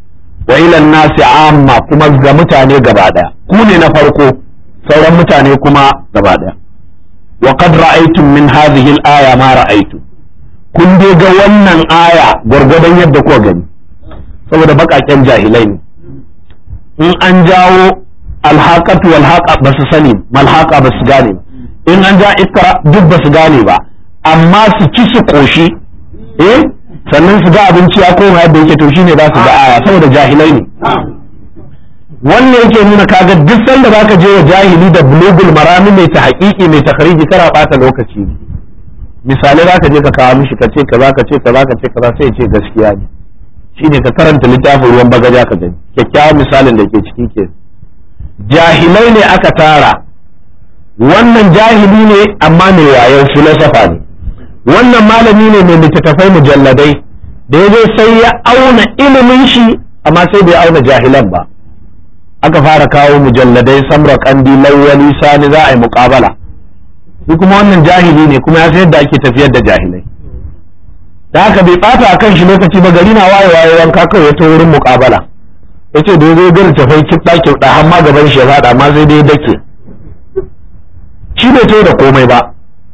wa ila nasi amma kuma ga mutane gaba daya ku ne na farko sauran mutane kuma gaba daya wa qad ra'aytum min hadhihi al-aya ma ra'aytum kun dai ga wannan aya gwargwadon yadda kuka gani saboda bakaken jahilai ne in an jawo alhaqatu wal haqa ba su sani malhaqa ba su gane in an ja ikra duk ba su gane ba amma su ci su koshi eh sannan su ga abinci ya koma yadda yake to shine za su ga aya saboda jahilai ne wannan yake nuna kaga duk sanda zaka je wa jahili da bulugul marami mai ta haƙiƙi mai ta khariji kara bata lokaci ne misalai zaka je ka kawo mishi ka ce kaza ka ce kaza ka ce kaza sai ya ce gaskiya ne shine ka karanta littafin ruwan bagaja ka gani kyakkyawan misalin da ke ciki ke jahilai ne aka tara wannan jahili ne amma mai wayan filosofa ne wannan malami ne mai littattafai mujalladai da ya sai ya auna ilimin shi amma sai bai auna jahilan ba aka fara kawo mujalladai samra kandi lawali sani za a yi muƙabala shi kuma wannan jahili ne kuma ya san yadda ake tafiyar da jahilai da haka bai bata akan shi lokaci ba gari na waye waye wanka kawai ya to wurin muƙabala ya ce da zai gari tafai kiɗa kiɗa har ma gaban shi ya faɗa amma sai dai dake shi bai to da komai ba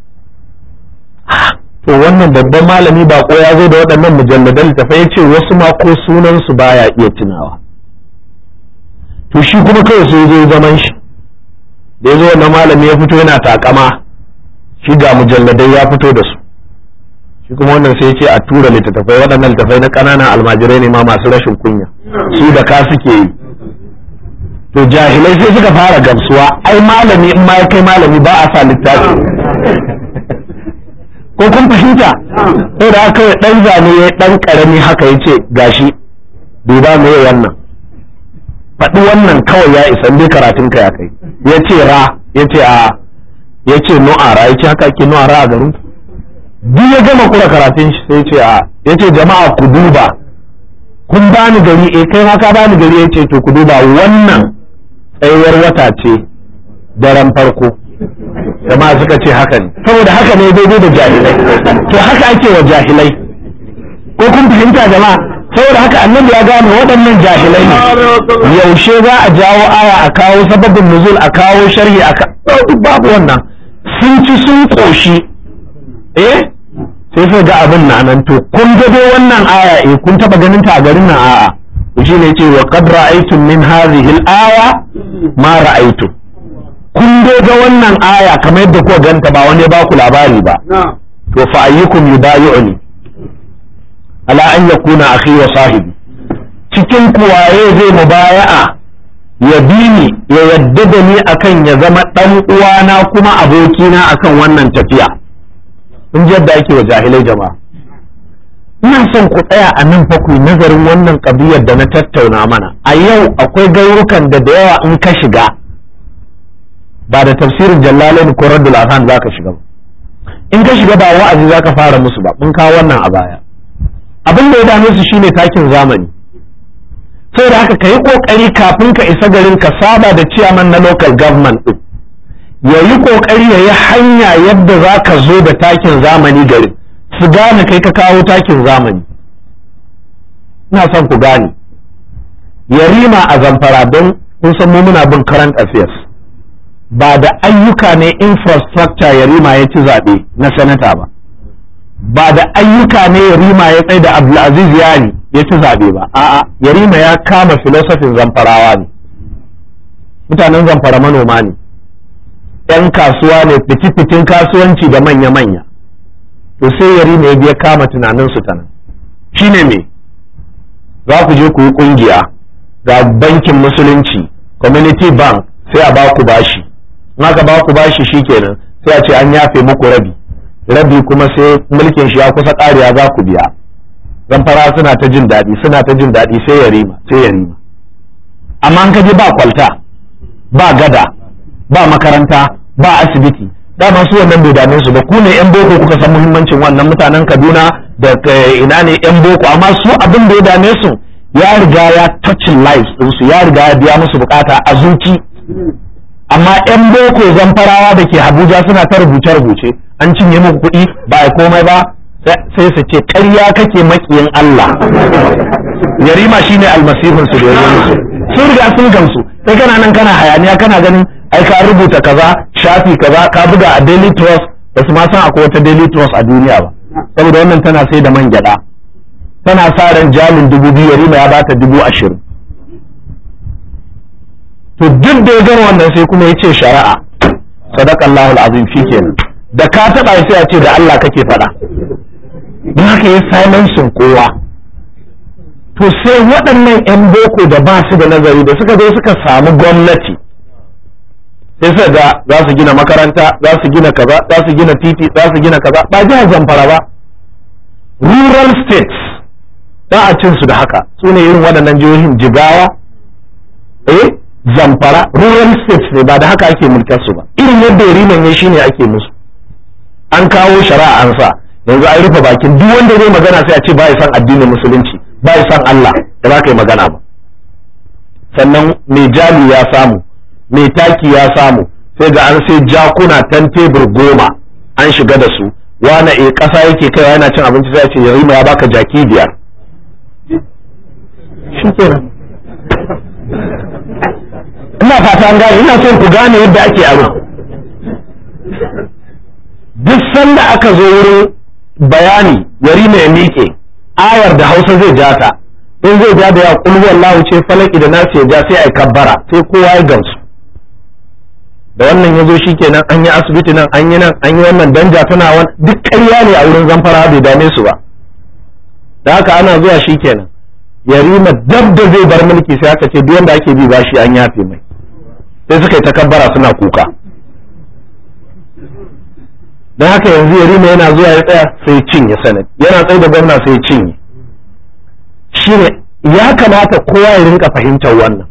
to wannan babban malami ba ko ya zo da waɗannan mujalladan littafai ya ce wasu ma ko sunan su baya iya tunawa to shi kuma kawai sai zo zaman shi da ya zo wannan malami ya fito yana takama shi ga mujalladai ya fito da su shi kuma wannan sai ce a tura littattafai waɗannan littattafai na ƙananan almajirai ne ma masu rashin kunya su da ka suke yi to jahilai sai suka fara gamsuwa ai malami in ma ya kai malami ba a sa littafi ko kun fahimta sai da aka yi ɗan zane ya ɗan ƙarami haka ya ce gashi duba me wannan faɗi wannan kawai ya isa dai karatun ka ya kai ya ce ra ya ce a ya ce nu'ara ya ce haka ake nu'ara a garin duk ya gama kura karatun shi sai ce a ya ce jama'a ku duba kun bani gari eh kai ma ka bani gari ya ce to ku duba wannan tsayuwar wata ce daren farko jama'a suka ce haka ne saboda haka ne daidai da jahilai to haka ake wa jahilai ko kun fahimta jama'a saboda haka annabi ya gane waɗannan jahilai ne yaushe za a jawo aya a kawo sababin nuzul a kawo sharhi a duk babu wannan sun ci sun koshi eh sai sai ga abin na nan to kun ga dai wannan aya eh kun taba ganin ta a garin nan a'a shi ne ce wa qad ra'aytum min hadhihi al-aya ma ra'aytum kun dai ga wannan aya kamar yadda kuka ganta ba wani ba ku labari ba to fa ayyukum yubayi'uni ala an yakuna akhi wa sahibi cikin kuwaye zai mubaya'a ya bi ni ya yadda da ni akan ya zama dan uwana kuma abokina akan wannan tafiya in ji yadda ake wa jahilai jama'a ina son ku tsaya a nan fa ku nazarin wannan kabiyar da na tattauna mana a yau akwai gaurukan da da yawa in ka shiga ba da tafsirin jallalain ko raddul azhan zaka shiga ba in ka shiga ba wa'azi zaka fara musu ba mun kawo wannan a baya abin da ya dame su shine takin zamani saboda haka ka yi kokari kafin ka isa garin ka saba da ciyaman na local government din ya yi kokari ya yi hanya yadda za ka zo da takin zamani garin su gane kai ka kawo takin zamani ina son ku gane yarima a zamfara don kun san mu muna bin current affairs ba da ayyuka ne infrastructure yarima ya ci zaɓe na sanata ba ba da ayyuka ne yarima ya tsaye da abdulaziz yari ya ci zaɓe ba a'a yarima ya kama filosofin zamfarawa ne mutanen zamfara manoma ne 'yan kasuwa ne fiti-fitin kasuwanci da manya-manya to sai yarima ya biya kama tunaninsu ta nan shine me za ku je ku yi ƙungiya ga bankin musulunci community bank sai a ba ku bashi in aka ba ku bashi shikenan sai a ce an yafe muku rabi rabi kuma sai mulkin shi ya kusa ƙariya za ku biya zamfara suna ta jin daɗi suna ta jin daɗi sai ya rima sai ya rima amma an kaje ba kwalta ba gada ba makaranta ba asibiti dama su wannan bai dame su ba ku ne yan boko kuka san muhimmancin wannan mutanen Kaduna da ina ne yan boko amma su abin da ya dame su ya riga ya touching lives ɗinsu ya riga ya biya musu bukata a zuci amma yan boko zamfarawa da ke Abuja suna ta rubuce-rubuce an cinye muku kuɗi ba a komai ba sai su ce ƙarya kake makiyin Allah yarima shine almasihun su da yanzu sun riga sun gamsu sai kana nan kana hayaniya kana ganin ai ka rubuta kaza shafi kaza ka buga a daily trust ba su ma san akwai wata daily trust a duniya ba saboda wannan tana sai da man gyada tana sa ran jalin dubu biyu yarima ya bata dubu ashirin to duk da ya gama wannan sai kuma ya ce shari'a sadaqallahu alazim shikenan da ka taba sai a ce da Allah kake faɗa don haka ya silencing kowa to sai waɗannan 'yan boko da ba su da nazari da suka zo suka samu gwamnati sai suka ga za su gina makaranta za su gina kaza za su gina titi za su gina kaza ba jihar zamfara ba rural states ba a cin su da haka su ne irin waɗannan jihohin jigawa eh zamfara rural states ne ba da haka ake mulkar su ba irin yadda yariman ya shine ake musu an kawo shari'a an sa yanzu an rufe bakin duk wanda zai magana sai a ce ba ya san addinin musulunci ba ya san Allah da za ka yi magana ba sannan mai jali ya samu mai taki ya samu sai ga an sai jakuna tan tebur goma an shiga da su wane e ƙasa yake kaiwa yana cin abinci sai ce yarima ya baka jaki biyar shi kenan ina fata an gane ina son ku gane yadda ake aro duk sanda aka zo wurin bayani yarima ya miƙe ayar da hausa zai ja ta in zai ja da ya kulhu wallahu ce falaki da nasu ya ja sai ai kabbara sai kowa ya gamsu da wannan ya zo kenan an yi asibiti nan an yi nan an yi wannan danja tana wani duk ƙarya ne a wurin zamfara bai dame su ba da haka ana zuwa shikenan yarima dab da zai bar mulki sai aka ce duk wanda ake bi bashi an yafe mai sai suka yi takabbara suna kuka don haka yanzu yarima yana zuwa ya tsaya sai cinye sanad yana tsaye da gwamna sai cinye shine ya kamata kowa ya rinka fahimtar wannan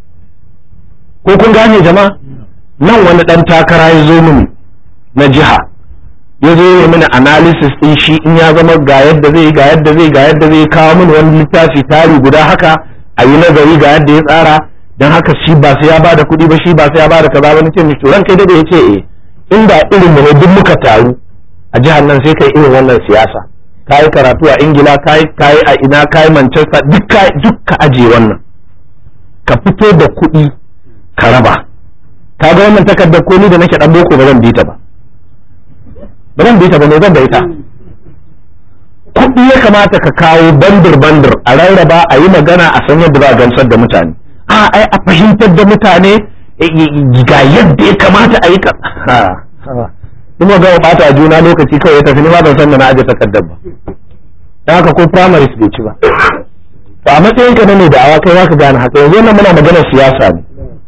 ko kun gane jama'a nan wani dan takara ya zo mini na jiha ya zo ya mini analysis din shi in ya zama ga yadda zai ga yadda zai ga yadda zai kawo mini wani littafi tari guda haka a yi nazari ga yadda ya tsara don haka shi ba sai ya bada kuɗi ba shi ba sai ya bada kaza ba nace mishi ran kai da ya ce eh inda irin mu ne duk muka taru a jihar nan sai kai irin wannan siyasa kai karatu a ingila kai kai a ina kai manchester duk ka duk ka aje wannan ka fito da kuɗi ka raba ka ga wannan takardar ko ni da nake dan boko ba zan bi ta ba ba zan bi ta ba me zan da ita kuɗi ya kamata ka kawo bandir bandir a rarraba a yi magana a san yadda za a gamsar da mutane a ai a fahimtar da mutane ga yadda ya kamata a yi ka kuma ga bata juna lokaci kawai ya tafi ni ma ban san da na aje takardar ba dan haka ko primaries bai ci ba to a matsayin ka na ne da awa kai zaka gane haka yanzu nan muna maganar siyasa ne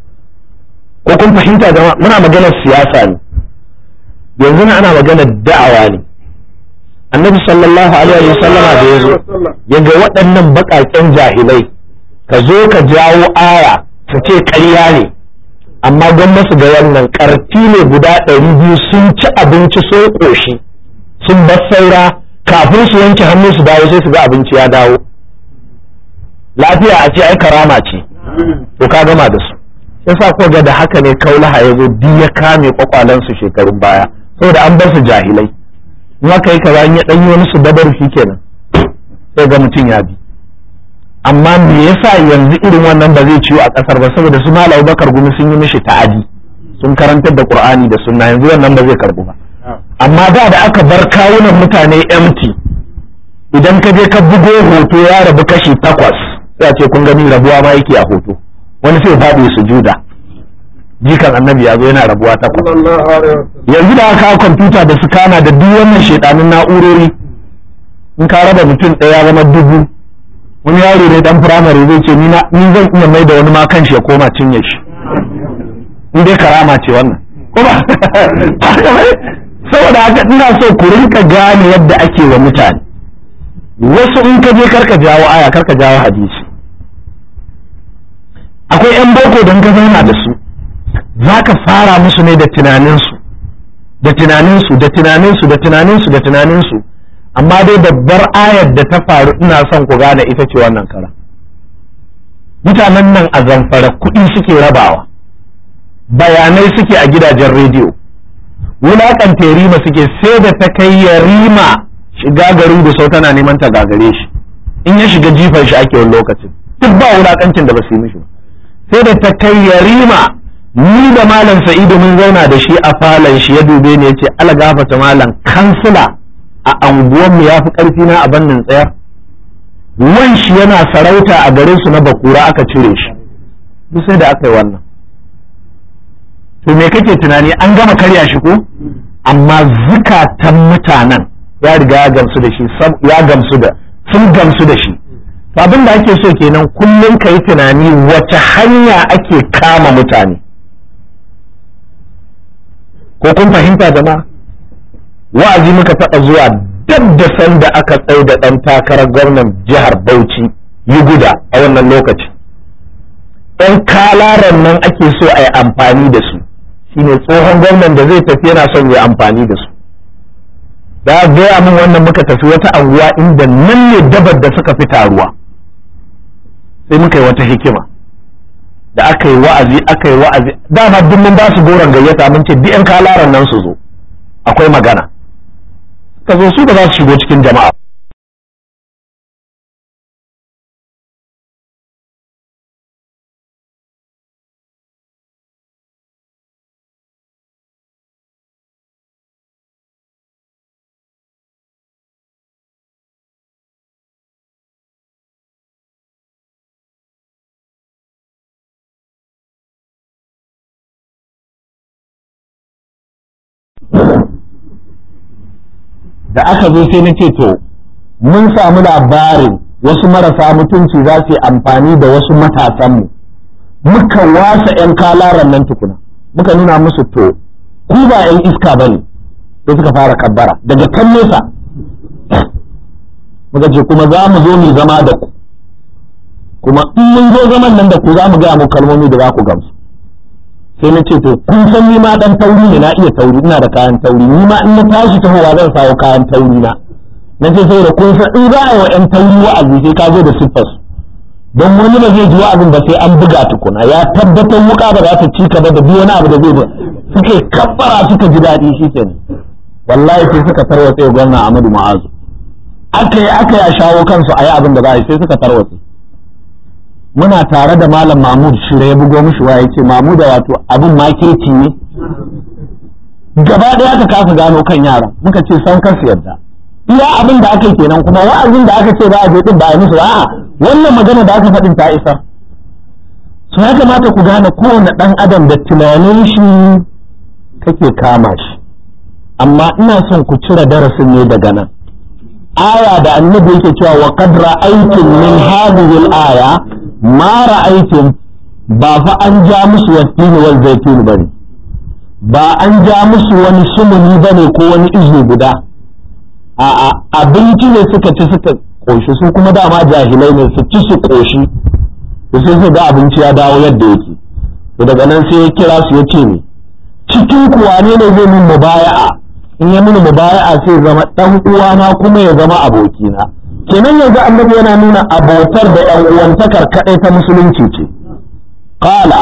ko kun fahimta jama'a muna maganar siyasa ne yanzu na ana maganar da'awa ne annabi sallallahu alaihi wa sallama da yazo yaga waɗannan baƙaƙen jahilai ka zo ka jawo aya su ce ƙarya ne amma gwamna su ga wannan ƙarfi ne guda ɗari biyu sun ci abinci sun ƙoshi sun bar saura kafin su wanke hannu su dawo sai su ga abinci ya dawo lafiya a ce ai karama ce to ka gama da su yasa ko ga da haka ne kaulaha ya zo duk ya kame kwakwalansu shekarun baya saboda an bar su jahilai in aka yi kaza ya ɗanyi wani su dabar shi kenan sai ga mutum ya bi amma me yasa yanzu irin wannan ba zai ciwo a ƙasar ba saboda su malam bakar gumi sun yi mishi ta'adi sun karantar da qur'ani da sunna yanzu wannan ba zai karbu ba amma da da aka bar kawunan mutane empty idan ka je ka bugo hoto ya rabu kashi takwas sai ce kun gani rabuwa ma yake a hoto wani sai faɗi sujuda jikan annabi ya zo yana rabuwa takwas yanzu da aka kwamfuta da sukana da duk wannan shedanin na'urori in ka raba mutum ɗaya zama dubu wani yaro ne dan firamare zai ce ni zan iya mai da wani ma kan shi ya koma cinye shi in dai karama ce wannan kuma saboda haka ina so ku rinka gane yadda ake wa mutane wasu in ka je karka jawo aya karka jawo hadisi akwai yan boko don ka zauna da su za ka fara musu ne da tunaninsu da tunaninsu da tunaninsu da tunaninsu da tunaninsu amma dai babbar ayar da ta faru ina son ku gane ita ce wannan kara mutanen nan a zamfara kuɗi suke rabawa bayanai suke a gidajen rediyo wulaƙanta rima suke sai da ta kai ya rima shiga garin gusau tana neman ta gagare shi in ya shiga jifan shi ake wani lokacin duk ba wulakancin da ba su yi mishi sai da ta kai yarima ni da malam sa'idu mun zauna da shi a falon shi ya dube ni ya ce algafata malam kansila a anguwanmu ya fi ƙarfi na a bannin tsayar wan shi yana sarauta a garin su na bakura aka cire shi duk sai da aka yi wannan to me kake tunani an gama karya shi ko amma zukatan mutanen ya riga ya gamsu da shi ya gamsu da sun gamsu da shi abin da ake so kenan kullum ka yi tunani wace hanya ake kama mutane ko kun fahimta jama'a wa'azi muka taɓa zuwa dab da sanda aka tsai da ɗan takarar gwamnan jihar Bauchi yi guda a wannan lokaci ɗan kalaran nan ake so a yi amfani da su shine tsohon gwamnan da zai tafi yana son ya amfani da su da gaya min wannan muka tafi wata anguwa inda nan ne dabar da suka fi taruwa sai muka yi wata hikima da aka yi wa'azi aka yi wa'azi dama duk mun ba su goron gayyata mun ce duk yan kalaran nan su zo akwai magana ka zo su ba za su shigo cikin jama'a da aka zo sai na ce to mun samu labarin wasu marasa mutunci za su yi amfani da wasu matasanmu muka wasa 'yan kalaran nan tukuna muka nuna musu to ku ba 'yan iska ba ne sai suka fara kabbara daga kan nesa muka ce kuma za mu zo mu zama da ku kuma in mun zo zaman nan da ku za mu gaya mu kalmomi da za ku gamsu sai na ce to kun san ni ma dan tauri ne na iya tauri ina da kayan tauri ni ma in na tashi tahowa zan sawo kayan tauri na na ce sai da kun san in za a yi wa yan tauri wa'azi sai ka zo da siffas don wani ba zai ji wa'azin ba sai an buga tukuna ya tabbatar wuka ba za ta ci ka ba da duk wani abu da zai ba suka kabbara suka ji daɗi shi kenan wallahi sai suka tarwatse gwamna Ahmadu Ma'azu aka yi aka yi a shawo kansu a yi abin da za a yi sai suka tarwatse muna tare da malam mahmud shirya ya bugo mishi waya yace mahmud wato abin makirci ne gaba ɗaya aka kasa gano kan yara muka ce san kar su yadda iya abin da aka yi kenan kuma wa'azin da aka ce za a je din ba a musu a'a wannan magana da aka faɗin ta isa so ya kamata ku gane kowane ɗan adam da tunanin shi kake kama shi amma ina son ku cire darasin ne daga nan aya da annabi yake cewa wa qad ra'aytum min hadhihi al-aya ma ra'aytum ba fa an ja musu wattini wal zaitun bane ba an ja musu wani sumuni bane ko wani izu guda a abinci ne suka ci suka koshi su kuma dama jahilai ne su ci su koshi to sai su ga abinci ya dawo yadda yake to daga nan sai ya kira su ya ce ne cikin kuwa ne ne zai min mubaya'a in ya mini mubaya'a sai zama dan uwana kuma ya zama abokina kenan yanzu annabi yana nuna abotar da yan uwantakar kadai ta musulunci ce qala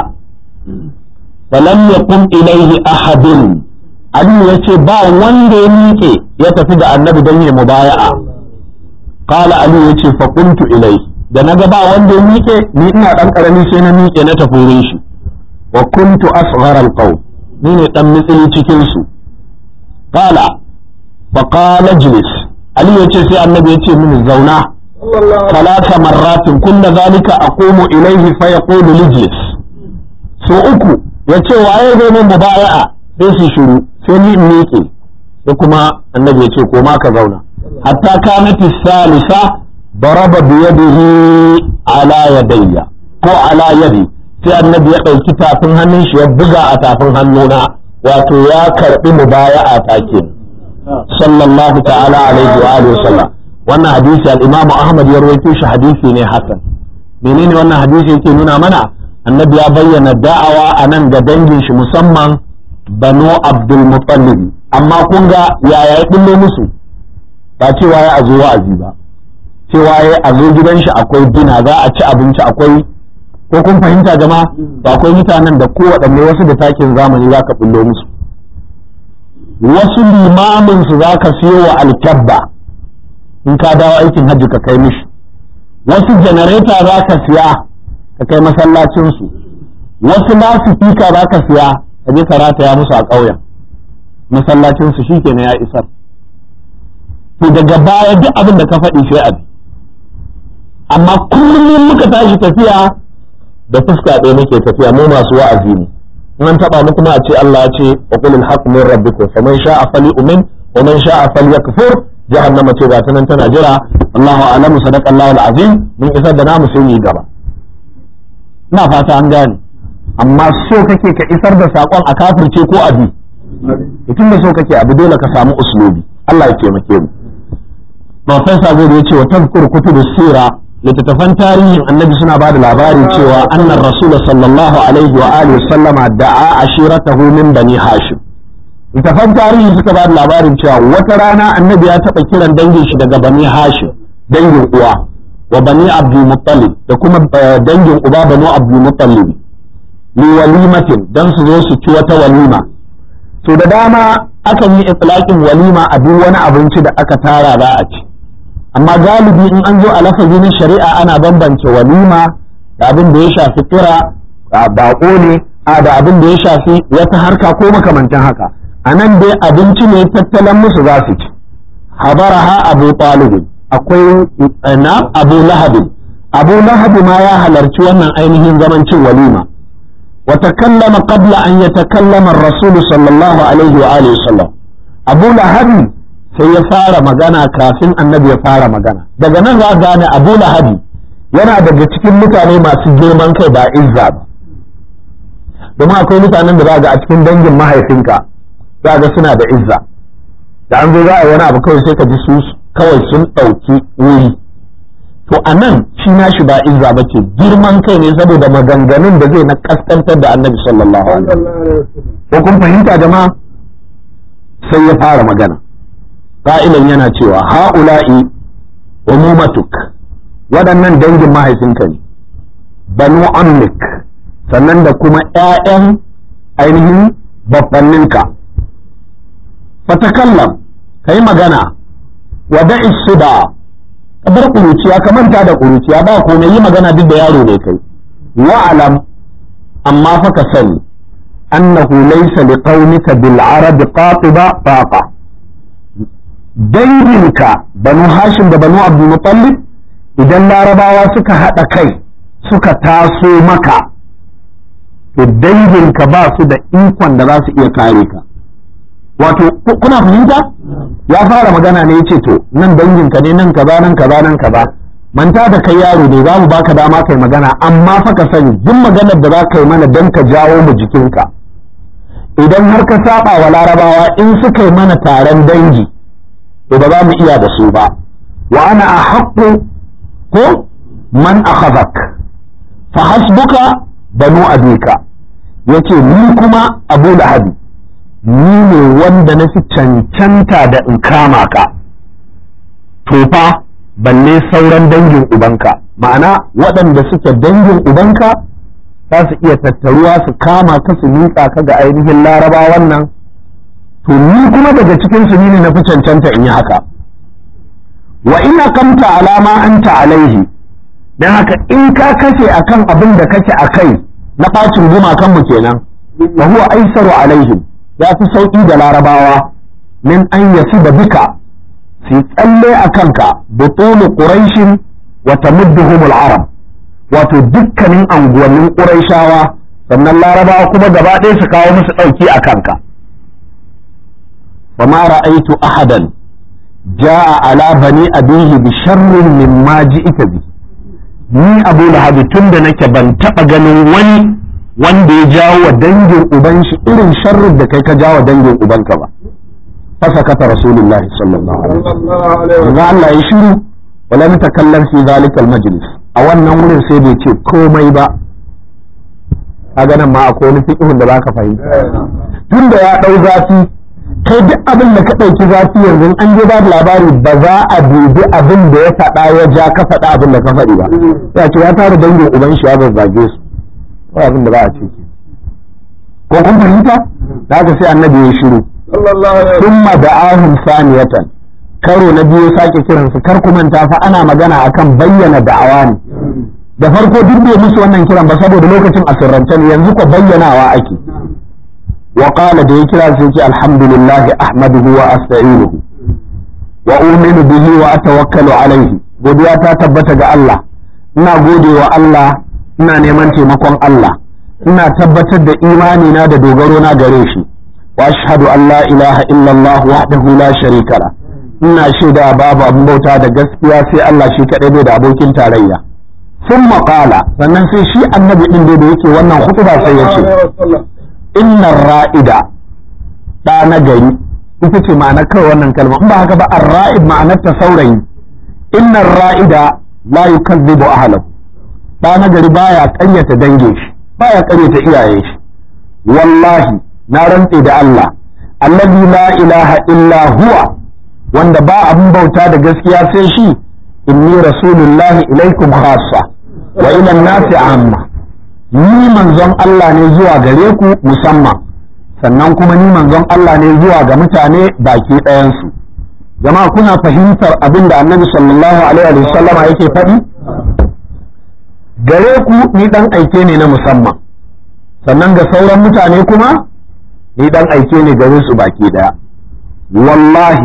falam yakun ilaihi ahadun Ali ya ce ba wanda ya miƙe ya tafi da annabi don ya mubaya'a qala Ali ya ce fa kuntu ilai da naga ba wanda ya miƙe ni ina dan karami sai na miƙe na tafi wurin shi wa kuntu asghara alqaw ni ne dan mitsili cikin su qala fa qala jlis Ali ya ce sai annabi ya ce mini zauna ثلاث مرات كل ذلك أقوم إليه فيقول لجلس so uku ya ce waye zai min mubaya'a sai su shiru sai ni in miƙe sai kuma annabi ya ce ko ma ka zauna hatta kanat salisa daraba bi yadihi ala yadayya ko ala yadi sai annabi ya ɗauki tafin hannun shi ya buga a tafin hannuna wato ya karɓi mubaya'a ta ke sallallahu ta'ala alaihi wa alihi wasallam wannan hadisi al-Imam Ahmad ya rawaito shi hadisi ne hasan menene wannan hadisi yake nuna mana annabi ya bayyana da'awa a nan ga dangin shi musamman banu Abdul Muttalib amma kun ga yaya ya bullo musu ba cewa ya azo wa'azi ba cewa ya azo gidan shi akwai dina za a ci abinci akwai ko kun fahimta jama'a ba akwai mutanen da kowaɗanne wasu da takin zamani za ka bullo musu wasu limamin su za ka siyo wa alkyabba in ka dawo aikin hajji ka kai mishi wasu janareta za ka siya ka kai masallacinsu wasu lasifika za ka siya ka je ka rataya musu a ƙauyen masallacinsu shi kenan ya isar to daga baya duk abin da ka faɗi sai abi amma kullum muka tashi tafiya da fuska ɗaya muke tafiya mu masu wa'azi ne in an taɓa mu kuma a ce Allah ya ce wa qul al haqq min rabbikum faman sha'a falyu'min wa man sha'a falyakfur jahannama ce ga ta nan tana jira Allahu a'lamu sadaqa Allahu al-azim mun isar da namu sai mu yi gaba ina fata an gane amma so kake ka isar da sakon a kafirce ko abi tun da so kake abu dole ka samu uslubi Allah ya taimake mu Profesa Gobe ya ce wa tazkur kutubus sira littattafan tarihin annabi suna ba da labari cewa annar rasul sallallahu alaihi wa alihi sallama da'a ashiratahu min bani hashim littattafan tarihi suka ba da labarin cewa wata rana annabi ya taɓa kiran dangin shi daga bani hashim dangin uwa wa bani abdul muttalib da kuma dangin uba banu abdul muttalib li walimatin dan su zo su ci wata walima to da dama akan yi itlaqin walima a duk wani abinci da aka tara za a ci amma galibi in an zo a lafazi na shari'a ana bambance walima da abin da ya shafi kira baƙo ne a da abin da ya shafi wata harka ko makamantan haka a nan dai abinci ne tattalin musu za su ci habaraha abu talibin akwai na abu lahabi abu lahabi ma ya halarci wannan ainihin zaman cin walima wa takallama qabla an yatakallama ar-rasul sallallahu alaihi wa alihi wasallam abu lahabi sai ya fara magana kafin annabi ya fara magana daga nan za gane abu lahabi yana daga cikin mutane masu girman kai ba izza ba domin akwai mutanen da za ga a cikin dangin mahaifinka za ga suna da izza da an zo za a yi wani abu kawai sai ka ji su kawai sun ɗauki wuri to a nan shi nashi ba izza ba ce girman kai ne saboda maganganun da zai na kaskantar da annabi sallallahu alaihi wasallam ko kun fahimta jama'a sai ya fara magana ƙa'ilan yana cewa ha'ula'i umumatuk waɗannan dangin mahaifinka ne banu ammik sannan da kuma ‘ya'yan ainihin babbanninka fatakallam ka yi magana wa da'is su da ka bar ƙuruciya ka manta da ƙuruciya ba komai yi magana duk da yaro ne kai wa'alam amma fa ka sani annahu laysa liqaumika bil arab qatiba faqa danginka banu hashim da banu abdul muttalib idan larabawa suka haɗa kai suka taso maka to danginka ba su da ikon da za su iya kare ka wato kuna fahimta ya fara magana ne ya ce to nan danginka ne nan kaza nan kaza nan kaza manta da kai yaro ne za mu baka dama kai magana amma fa ka sani duk maganar da za ka yi mana don ka jawo mu jikinka idan har ka saba wa larabawa in suka yi mana taron dangi to ba za mu iya da su ba wa ana a haƙƙo ko man akhadhak fa hasbuka banu abika yace ni kuma abu lahabi ni ne wanda na fi cancanta da in kama ka to fa balle sauran dangin ubanka ma'ana waɗanda suke dangin ubanka za su iya tattaruwa su kama ka su miƙa ka ga ainihin laraba wannan to ni kuma daga cikin su ne na fi cancanta in yi haka wa ina kamta alama anta alaihi dan haka in ka kashe akan abin da kake a kai na bacin gumakan mu kenan wa huwa aisaru alaihim ya fi sauki da larabawa min an yasi da bika su tsalle a kanka butulu quraishin wa tamudduhum al-arab wato dukkanin anguwannin quraishawa sannan larabawa kuma gaba ɗaya su kawo musu ɗauki a kanka wa ma ra'aitu ahadan ja'a ala bani abihi bi sharrin mimma ji'ita bi ni abu lahabi tun da nake ban taɓa ganin wani wanda ya jawo wa dangin uban shi irin sharrin da kai ka jawo dangin ubanka ba fasakata rasulullahi sallallahu alaihi wasallam Allah ya shiru wala mutakallam fi zalika almajlis a wannan wurin sai bai ce komai ba kaga nan ma akwai wani fiqhun da zaka fahimta tunda ya dau zafi kai duk abin da ka ɗauki zafi yanzu an je babu labari ba za a dubi abin da ya faɗa ya ja ka faɗa abin da ka faɗi ba ya ce ya tara dangin uban shi ya zazzage su ko abin da za a ce ko kun fahimta da haka sai annabi ya shiru thumma da'ahum saniyatan karo na biyu sake kiransu kar ku manta fa ana magana akan bayyana da'awa ne da farko duk bai musu wannan kiran ba saboda lokacin asirrance ne yanzu ko bayyanawa ake wa qala da ya kira sai ce alhamdulillah ahmaduhu wa asta'inuhu wa uminu bihi wa atawakkalu alaihi godiya ta tabbata ga Allah ina gode wa Allah ina neman taimakon Allah ina tabbatar da imani na da dogaro na gare shi wa ashhadu an la ilaha illallah wahdahu la sharika la ina shaida babu abin bauta da gaskiya sai Allah shi kadai bai da abokin tarayya sun maƙala sannan sai shi annabi din da yake wannan hutuba sai ya ce innar ra'ida ɗa na gari ita ce ma'anar kawai wannan kalma in ba haka ba ar-ra'id ma'anar ta saurayi innar ra'ida la yukazzibu ahlahu ɗa na gari baya ƙaryata dange shi baya ƙaryata iyaye shi wallahi na rantse da Allah allazi la ilaha illa huwa wanda ba abin bauta da gaskiya sai shi inni rasulullahi ilaikum khassa wa ila nasi amma ni manzon Allah ne zuwa gare ku musamman sannan kuma ni manzon Allah ne zuwa ga mutane baki ɗayansu jama'a kuna fahimtar abin da annabi sallallahu alaihi wa sallam yake faɗi gare ku ni dan aike ne na musamman sannan ga sauran mutane kuma ni dan aike ne gare su baki ɗaya wallahi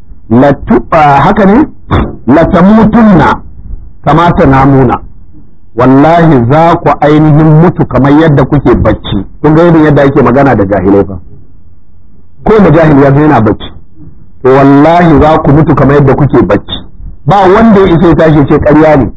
haka ne latamutunna kama ta namuna wallahi za ku ainihin mutu kamar yadda kuke bacci kun ga irin yadda ake magana da jahilai fa ko da jahil ya yana bacci to wallahi za ku mutu kamar yadda kuke bacci ba wanda ya isa ya tashi ce ƙarya ne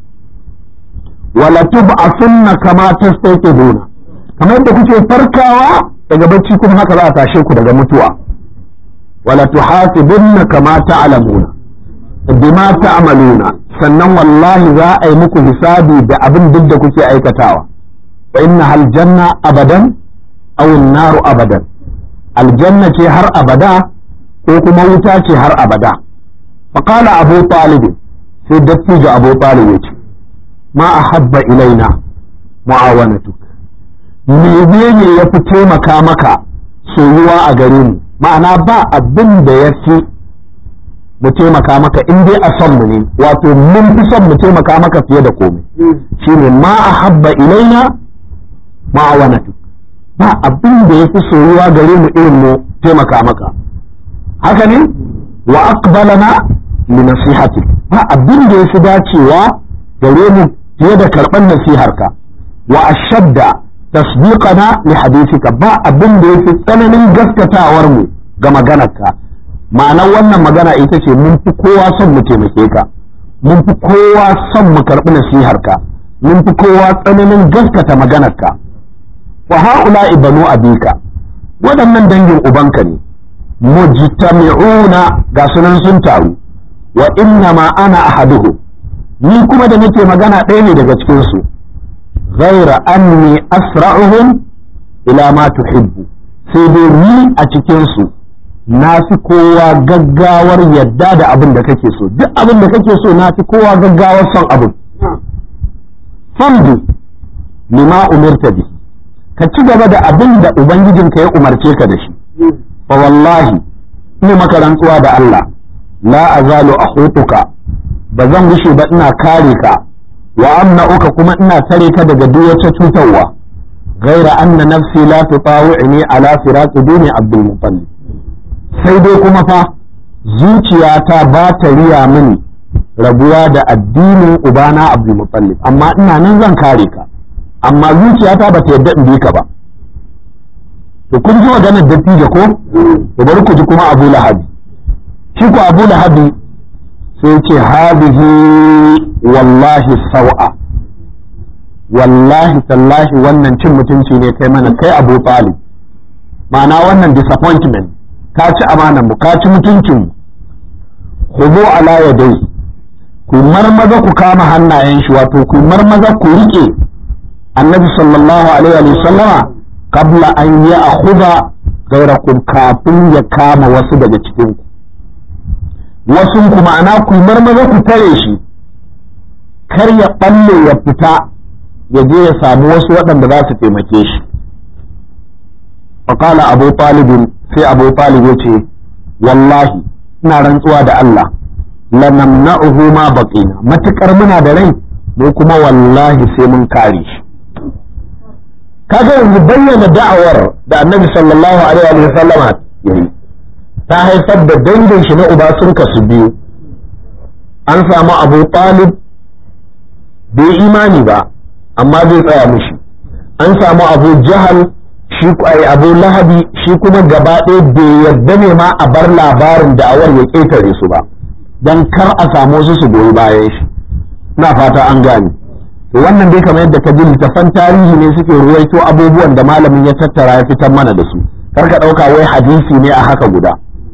wala tub'asunna kama tastaqiduna kamar yadda kuke farkawa daga bacci kuma haka za a tashe ku daga mutuwa wala tuhasibunna kama ta'lamuna bima ta'maluna sannan wallahi za a yi muku hisabi da abin duk da kuke aikatawa wa inna hal janna abadan aw naru abadan aljanna ce har abada ko kuma wuta ce har abada fa qala abu talib sai dattijo abu talib ya ce ma ahabba ilaina mu'awanatuk menene ya fi taimaka maka soyuwa a gare mu ma'ana ba abin da ya fi mu taimaka maka in dai a son mu ne wato mun fi son mu taimaka maka fiye da komai shine ma ahabba ilaina ma'awanatu ba abin da ya fi soyuwa gare mu irin mu taimaka maka haka ne wa aqbalana li nasihati ba abin da ya fi dacewa gare mu fiye da karban nasiharka wa ashadda tasdiqana li hadithika ba abin da ya fi tsananin gaskatawar mu ga maganarka ma'anar wannan magana ita ce mun fi kowa son mu taimake ka mun fi kowa son mu karɓi nasiharka mun fi kowa tsananin gaskata maganarka wa ha'ula ibanu abika waɗannan dangin ubanka ne mujtami'una ga sunan sun taru wa inna ma ana ahaduhu ni kuma da nake magana ɗaya ne daga cikin su ghaira anni asra'uhum ila ma tuhibbu sai dai ni a cikin su na fi kowa gaggawar yadda da abin da kake so duk abin da kake so na fi kowa gaggawar son abin famdu lima umirta bi ka ci gaba da abin da ubangijinka ya umarce ka da shi fa wallahi ina maka rantsuwa da Allah la azalu akhutuka ba zan gushe ba ina kare ka wa amna'uka kuma ina tare ka daga duk wata cutarwa غير أن نفسي لا تطاوعني على فراق دين عبد المطلب sai dai kuma fa zuciyata ba ta riya mini rabuwa da addinin ubana abdulmutallib amma ina nan zan kare ka amma zuciyata ba ta yadda in bi ka ba to kun ji maganar dattijo ko to bari ku ji kuma abu lahabi shi ko abu lahabi sai ce hadihi wallahi sau'a wallahi tallahi wannan cin mutunci ne kai mana kai abu talib ma'ana wannan disappointment ka ci amanan mu ka ci mutuncin mu khudu ala yadai ku marmaza ku kama hannayen shi wato ku marmaza ku rike annabi sallallahu alaihi wa sallama qabla an ya'khudha ghayrakum kafin ya kama wasu daga cikin ku wasu ku ma'ana ku marmaza ku tare shi kar ya balle ya fita ya je ya samu wasu waɗanda za su taimake shi فقال أبو طالب sai abu talib ya ce wallahi ina rantsuwa da Allah lanamna'uhu ma baqina matukar muna da rai mu kuma wallahi sai mun kare shi kaga yanzu bayyana da'awar da annabi sallallahu alaihi wa sallama yayi ta haifar da dangin shi na uba sun kasu biyu an samu abu talib bai imani ba amma zai tsaya mushi an samu abu jahal shi ai abu lahabi shi kuma gaba ɗaya bai yarda ne ma a bar labarin da'awar ya ƙetare su ba don kar a samu su su goyi bayan shi na fata an gane to wannan dai kamar yadda ka ji littafan tarihi ne suke ruwaito abubuwan da malamin ya tattara ya fitar mana da su kar ka ɗauka wai hadisi ne a haka guda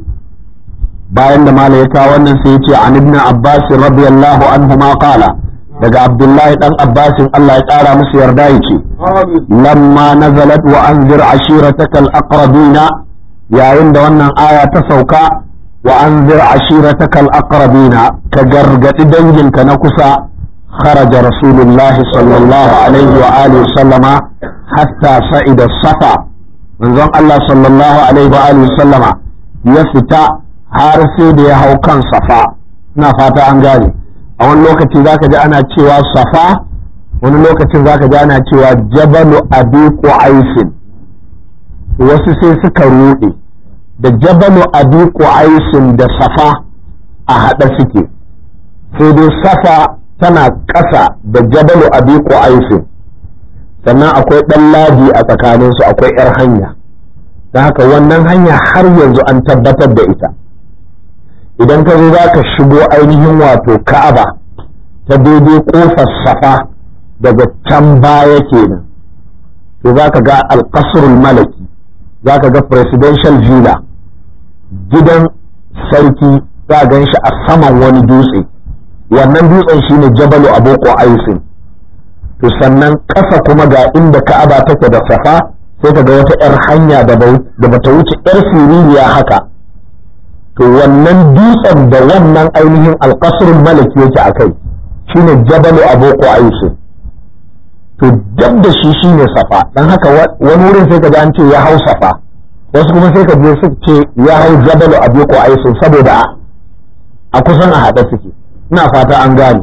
bayan da malam ya kawo wannan sai ya ce an ibn abbas radiyallahu anhu ma qala daga abdullahi dan abbasin Allah ya ƙara musu yarda yake lamma nazalat wa anzir ashiratakal aqrabina yayin da wannan aya ta sauka wa anzir ashiratakal aqrabina ka gargadi danginka na kusa خرج رسول الله صلى الله عليه وآله وسلم حتى صعد الصفا من ظن الله صلى الله عليه وآله وسلم يفتى حارسي دي هو كان صفا نفاتا أنجاني a wani lokaci zaka ji ana cewa safa wani lokacin zaka ji ana cewa jabalu abi aisin wasu sai suka rude da jabalu abi aisin da safa a haɗa suke sai dai safa tana ƙasa da jabalu abi aisin sannan akwai ɗan ladi a tsakaninsu akwai 'yar hanya don haka wannan hanya har yanzu an tabbatar da ita idan ka zo za ka shigo ainihin wato ka'aba ta daidai kofar safa daga can baya kenan to za ka ga alƙasrul malaki za ka ga presidential villa gidan sarki za gan shi a saman wani dutse wannan dutsen shine jabalu aboko aisin to sannan ƙasa kuma ga inda ka'aba take da safa sai ka ga wata 'yar hanya da bata wuce 'yar siririya haka to wannan dutsen da wannan ainihin alƙasrul malaki yake a kai shine jabalu aboko aisu to dab da shi shine safa dan haka wani wurin sai ka ji an ce ya hau safa wasu kuma sai ka je su ce ya hau jabalu aboko aisu saboda a kusan a haɗe suke ina fata an gane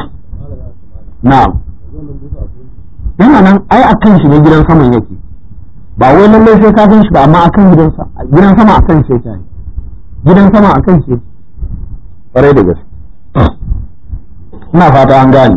na'am yana nan ai akan shi ne gidan saman yake ba wai lallai sai ka gan shi ba amma akan gidan gidan sama akan shi yake gidan sama a kan shi ƙwarai da gaske ina fata an gane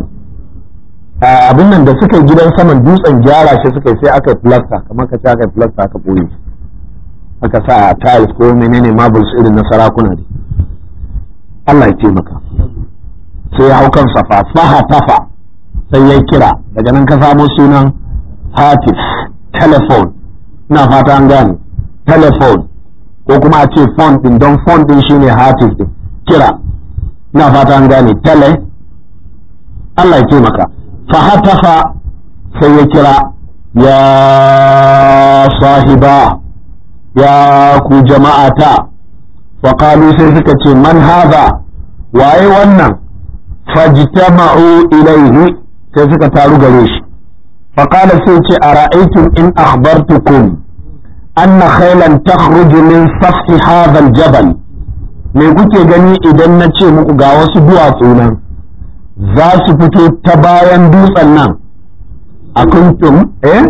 abin nan da suka yi gidan saman dutsen gyara shi suka yi sai aka yi plasta kamar ka ce aka yi plasta aka ɓoye aka sa tiles ko menene marbles irin na sarakuna ne Allah ya taimaka sai ya hau kan safa faha tafa sai ya kira daga nan ka samo sunan hatif telephone ina fata an gane telephone ko kuma a ce font din don font din shine hatif din kira ina fata an gane tele Allah ya taimaka fa hatafa sai ya kira ya sahiba ya ku jama'ata fa qalu sai suka ce man hadha waye wannan fajtama'u ilaihi sai suka taru gare shi fa qala sai ce ara'aytum in akhbartukum أن خيلا تخرج من سفح هذا الجبل me kuke gani idan na ce muku ga wasu duwatsu nan za su fito ta bayan dutsen nan a kuntum eh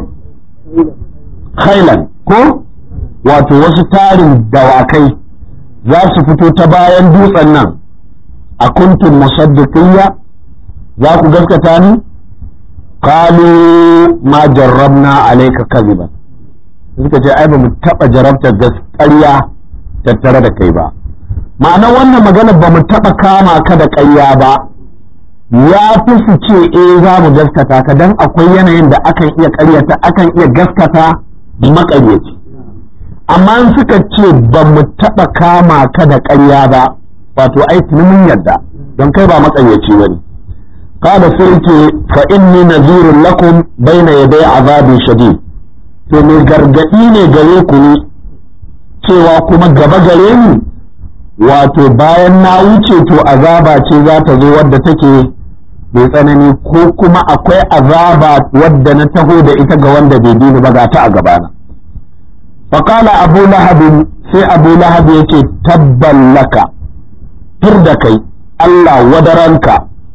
khailan ko wato wasu tarin dawakai za su fito ta bayan dutsen nan a kuntum musaddiqiyya za ku gaskata ni qalu ma jarrabna alayka kadhiban suka ce ai ba mu taɓa jarabtar ƙarya tattare da kai ba ma'anar wannan magana ba mu taɓa kama ka da ƙarya ba ya fi su ce eh za mu gaskata ka dan akwai yanayin da akan iya ƙaryata akan iya gaskata maƙaryaci amma in suka ce ba mu taɓa kama ka da ƙarya ba wato ai tuni mun yarda don kai ba maƙaryaci bane قال سيتي فإني نذير لكم بين يدي عذاب شديد to mai gargaɗi ne gare ku ne cewa kuma gaba gare ni wato bayan na wuce to azaba ce za ta zo wadda take mai tsanani ko kuma akwai azaba wadda na taho da ita ga wanda bai dini ba ga ta a gabana faƙala abu lahabin sai abu lahab ya ce tabban laka tur da kai Allah wadaranka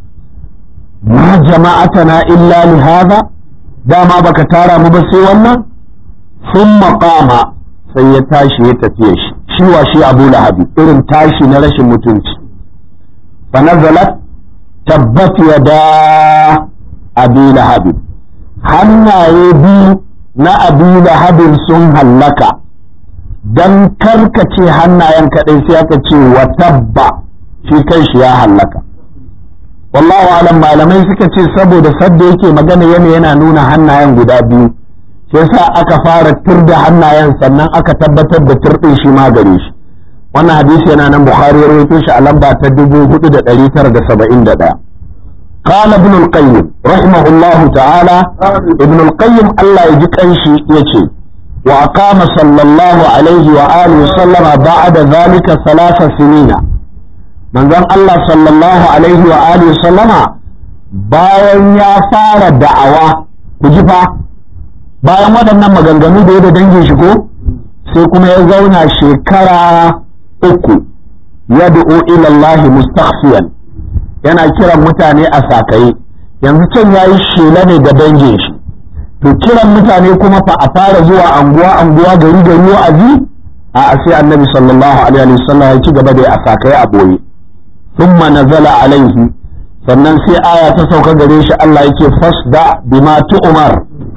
ma jama'atana illa li hadha dama baka tara mu ba sai wannan sun maƙama sai ya tashi ya tafiye shi shi wa shi abu lahabi irin tashi na rashin mutunci fa nazalat tabbat yada abi lahabi hannaye biyu na abi lahabin sun hallaka dan karkace hannayen kaɗai sai aka ce wa tabba shi kanshi ya hallaka wallahu alam malamai suka ce saboda sadda yake magana yana yana nuna hannayen guda biyu shi yasa aka fara turda hannayen sannan aka tabbatar da turdin shi ma gare shi wannan hadisi yana nan bukhari ya rawaito shi a lamba ta 4971 قال ابن القيم رحمه الله تعالى ابن القيم الله يجي كنشي يجي وأقام صلى الله عليه وآله وسلم بعد ذلك ثلاث سنين manzon Allah sallallahu alaihi wa alihi sallama bayan ya fara da'awa ku ji fa bayan waɗannan maganganu da ya da dangin shi ko sai kuma ya zauna shekara uku ya du'o ila Allah mustakhfiyan yana kiran mutane a sakaye yanzu can yayi shela ne ga dangin shi to kiran mutane kuma fa a fara zuwa anguwa anguwa gari gari wa'azi a sai annabi sallallahu alaihi wasallam ya ci gaba da a sakaye a boye ثم نزل عليه sannan sai aya ta sauka gare shi Allah yake fasda bima tu'mar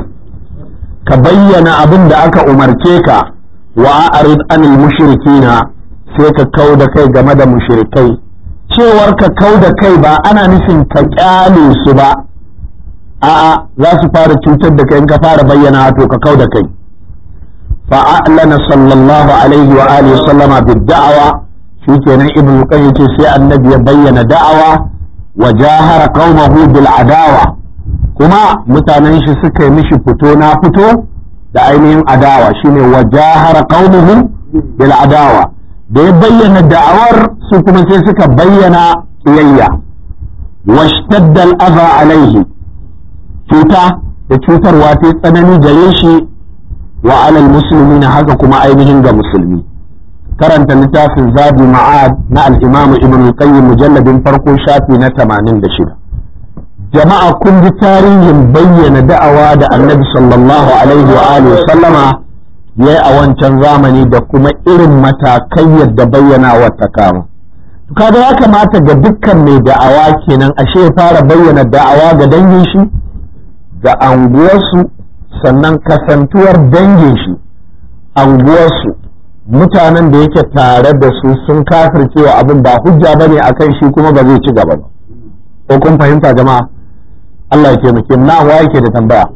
ka bayyana abin da aka umarce ka wa a'rid anil mushrikina sai ka kau da kai game da mushrikai cewar ka kau da kai ba ana nufin ka kyale su ba a'a za su fara cutar da kai in ka fara bayyana to ka kau da kai fa'alana sallallahu alaihi wa alihi sallama bid da'awa shikenan ibnu qayyim ce sai annabi ya bayyana da'awa wa jahara qaumahu bil adawa kuma mutanen shi suka yi mishi fito na fito da ainihin adawa shine wa jahara qaumuhu bil adawa da ya bayyana da'awar su kuma sai suka bayyana kiyayya washtadda al adha alaihi cuta da cutarwa ta tsanani gare shi wa alal muslimina haka kuma ainihin ga musulmi karanta littafin zabi ma'ad na al-imam ibn al-qayyim mujalladin farko shafi na 86 jama'a kun ji tarihin bayyana da'awa da annabi sallallahu alaihi wa alihi sallama yayi a wancan zamani da kuma irin matakai yadda bayyana wa ta kama kaga ya kamata ga dukkan mai da'awa kenan ashe ya fara bayyana da'awa ga dangin shi ga anguwarsu sannan kasantuwar dangin shi anguwarsu mutanen da yake tare da su sun kafircewa abin ba hujja ba ne akan shi kuma ba zai ci gaba ba ko kun fahimta jama'a Allah ya taimake na wa yake da tambaya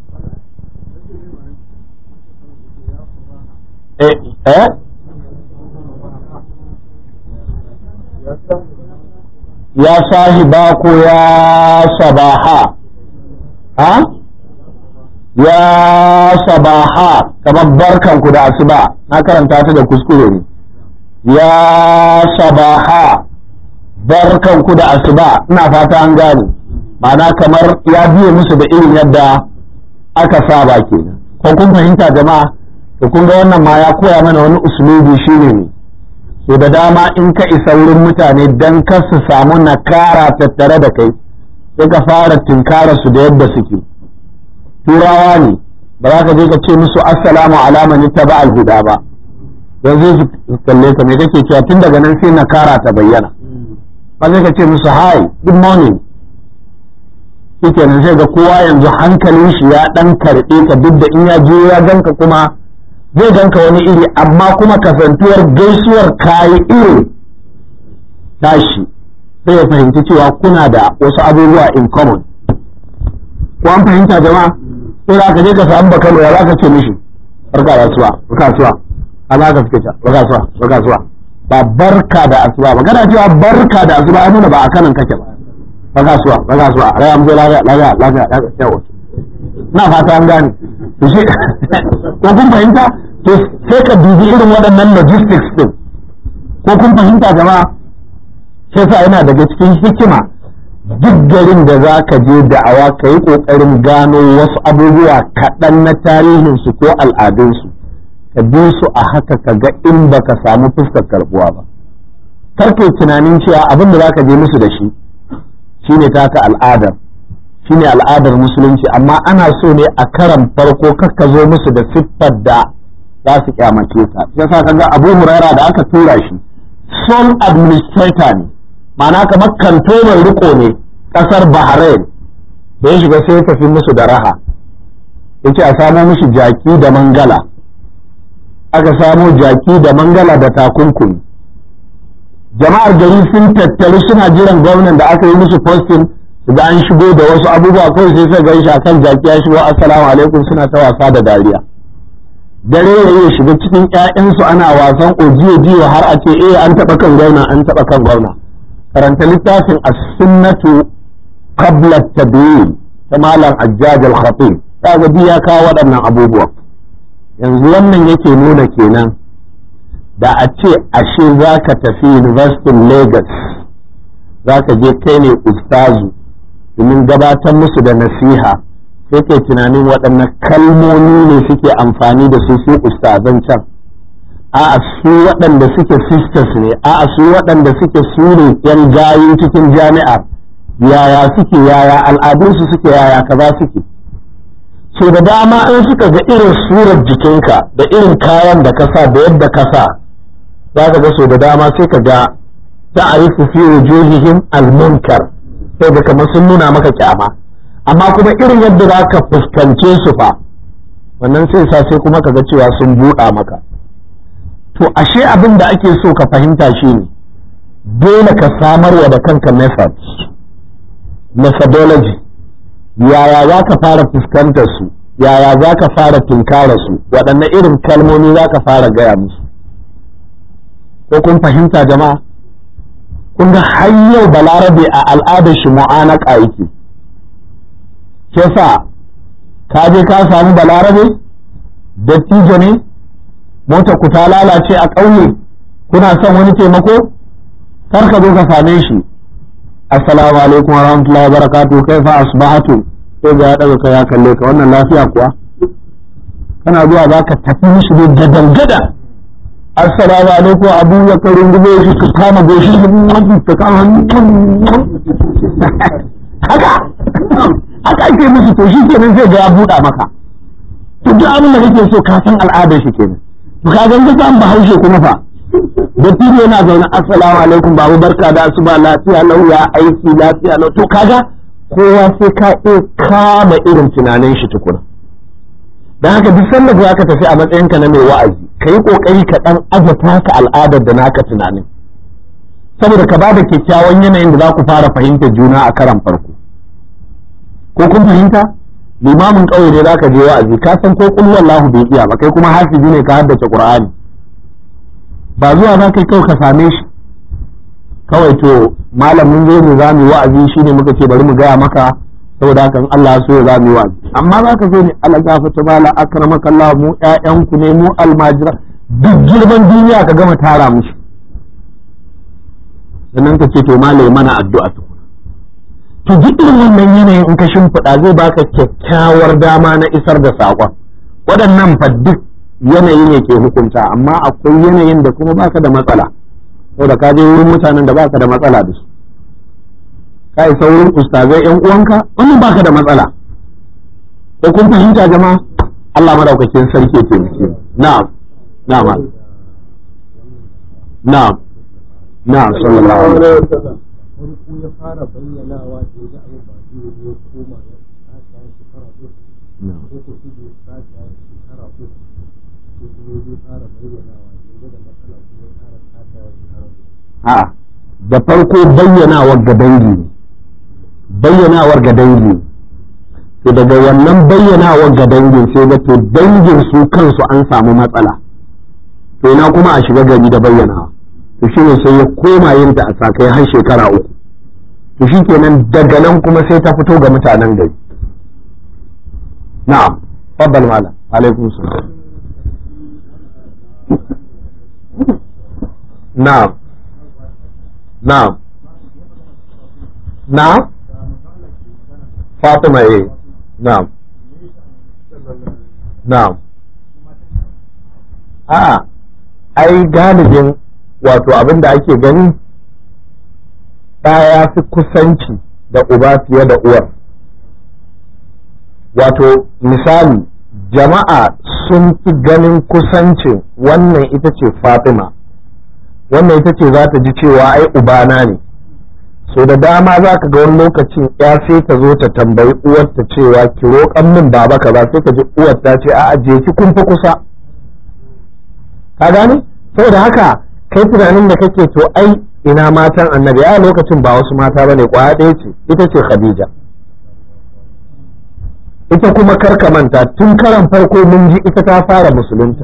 eh eh ya sahiba ko ya sabaha ha ya sabaha kamar barkanku da asuba na karanta ta da kuskure ne ya sabaha barkanku da asuba ina fata an gane ma'ana kamar ya biye musu da irin yadda aka saba ke ko kun fahimta jama'a to kun ga wannan ma ya koya mana wani usulubi shine ne so da dama in ka isa wurin mutane dan kar su samu nakara tattare da kai sai ka fara tinkara su da yadda suke turawa ne ba za ka je ka ce musu assalamu alama ni ta ba alhuda ba yanzu su kalle ka me kake cewa tun daga nan sai na kara ta bayyana ba zai ka ce musu hi good morning shike nan sai ga kowa yanzu hankalin shi ya dan karbe ka duk da in ya je ya ganka kuma zai ganka wani iri amma kuma kasantuwar gaisuwar kayi iri tashi sai ya fahimci cewa kuna da wasu abubuwa in common ko an fahimta jama'a sai za ka je ka samu bakalo ya za ka ce mishi barka da asuwa barka asuwa a za ka fice barka asuwa barka asuwa ba barka da asuwa ba kana cewa barka da asuwa ya nuna ba a kanan kake ba barka asuwa barka asuwa rai amzo lafiya lafiya lafiya yawa na fata an gane to shi ko kun fahimta to sai ka dubi irin waɗannan logistics din ko kun fahimta jama'a sai sa yana daga cikin hikima duk garin da za ka je da'awa ka yi ƙoƙarin gano wasu abubuwa kaɗan na tarihinsu ko al'adunsu ka bi su a haka ka ga in ba ka samu fuskar karɓuwa ba karke tunanin cewa abin da zaka je musu da shi shine taka al'adar shine al'adar musulunci amma ana so ne a karan farko kakka zo musu da siffar da za su kyamace ta yasa kaga Abu Huraira da aka tura shi sole administrator ne ma'ana kamar kantoman riko ne kasar Bahrain da ya shiga sai ya tafi musu da raha yace a samo mishi jaki da mangala aka samo jaki da mangala da takunkumi jama'ar gari sun tattaru suna jiran gwamnan da aka yi musu posting da an shigo da wasu abubuwa kawai sai suka gan shi akan jaki ya shigo assalamu alaikum suna ta wasa da dariya dare ya iya shiga cikin ƴaƴansu ana wasan ojiyo jiyo har a ce eh an taɓa kan gwamna an taɓa kan gwamna karanta littafin as-sunnatu qabla at-tabyin ta malam ajjaj al-khatib ya ga ya kawo waɗannan abubuwa yanzu wannan yake nuna kenan da a ce ashe za ka tafi university lagos za ka je kai ne ustazu domin gabatar musu da nasiha sai kai tunanin waɗannan kalmomi ne suke amfani da su su ustazan can a'a su waɗanda suke sisters ne a'a su waɗanda suke su ne yan gayin cikin jami'a yaya suke yaya al'adunsu suke yaya kaza suke so da dama in suka ga irin surar jikinka da irin kayan da ka sa da yadda ka sa za ka ga so da dama sai ka ga ta'arifu fi wujuhihim al-munkar sai da kamar sun nuna maka kyama amma kuma irin yadda za ka fuskance su fa wannan sai sa sai kuma ka ga cewa sun buɗa maka to ashe abin da ake so ka fahimta shi ne dole ka samarwa da kanka methods methodology yaya za ka fara fuskantar su yaya za ka fara tunkara su waɗanne irin kalmomi za ka fara gaya musu ko kun fahimta jama'a kun ga har yau balarabe a al'adar shi mu'anaka yake ke sa ka je ka samu balarabe dattijo ne mota ku ta lalace a ƙauye kuna son wani taimako kar ka zo ka same shi assalamu alaikum wa rahmatullahi wa barakatuh kaifa asbahatu sai ga ya daga kai ya kalle ka wannan lafiya kuwa kana zuwa za ka tafi mishi ne gadan gadan assalamu alaikum abu ya karin gube shi ka kama goshi ka kama haka haka ake musu to shi kenan zai ga ya buɗa maka to duk abin da kake so ka san al'adar shi kenan to ka ganga san bahaushe kuma fa da tiro yana zaune assalamu alaikum babu barka da asuba lafiya lau ya aiki lafiya lau to kaga kowa sai ka iya kama irin tunanin shi tukuna dan haka duk sanda za ka tafi a matsayinka na mai wa'azi ka yi kokari ka dan azata ka al'adar da naka tunanin saboda ka bada kyakkyawan yanayin da za ku fara fahimtar juna a karan farko ko kun fahimta limamin ƙauye ne za ka je wa'azi ka san ko kul wallahu bai iya ba kai kuma hafizi ne ka haddace qur'ani ba zuwa za kai kawai ka same shi kawai to malamin zai mu za mu wa'azi shine muka ce bari mu gaya maka saboda haka Allah so ya za mu wa'azi amma za ka zo ne Allah gafata bala akramaka Allah mu ƴaƴanku ne mu almajira duk girman duniya ka gama tara mushi sannan ka ce to malai mana addu'a tukuna to duk irin wannan yanayin in ka shimfiɗa zai baka kyakkyawar dama na isar da saƙon waɗannan fa duk yanayi ne ke hukunta amma akwai yanayin da kuma baka da matsala saboda ka je wurin mutanen da baka da matsala da su ka isa wurin ustazai yan uwanka wannan baka da matsala ko kun fahimta jama'a Allah madaukakin sarki ya taimake na'am na'am na'am na'am sallallahu alaihi wasallam farko ya fara bayyanawa da ya abu ba zai yi ya koma ya sake ya shekara uku ko ko shi da ya sake ya shekara uku ko kuma ya fara bayyanawa da ya da matsala kuma ya fara sake ya shekara uku a da farko bayyanawar ga dangi ne bayyanawar ga dangi ne to daga wannan bayyanawar ga dangin sai ga to dangin su kansu an samu matsala to ina kuma a shiga gari da bayyanawa to shi ne sai ya koma yin ta a sakai har shekara uku to shi kenan daga nan kuma sai ta fito ga mutanen gari na'am faddal malam alaikum salam na'am na'am na'am fatima eh na'am na'am a'a ai galibin wato abin da ake gani ɗaya fi kusanci da uba fiye da uwar wato misali jama'a sun fi ganin kusancin wannan ita ce fatima wannan ita ce za ta ji cewa ai ubana ne so da dama za ka ga wani lokacin ya sai ta zo ta tambayi uwarta cewa ki roƙan min baba ka ba sai ka ji uwar ta ce a'a je ki kun fi kusa ka gane saboda haka kai tunanin da kake to ai ina matan annabi a lokacin ba wasu mata bane kwaya ɗaya ce ita ce khadija ita kuma karka manta tun karan farko mun ji ita ta fara musulunta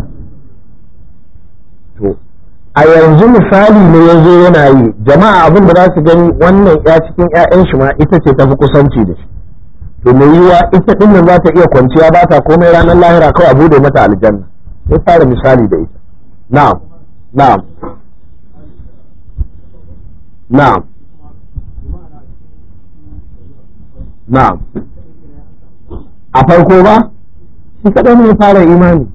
to a yanzu misali ne ya zo yana yi jama'a abin da za su gani wannan ya cikin 'ya'yan shi ma ita ce tafi kusanci da shi to mai yiwa ita din nan za ta iya kwanciya ba ta komai ranar lahira kawai a bude mata aljanna sai fara misali da ita na'am na'am na'am na'am a farko ba shi kaɗai ne fara imani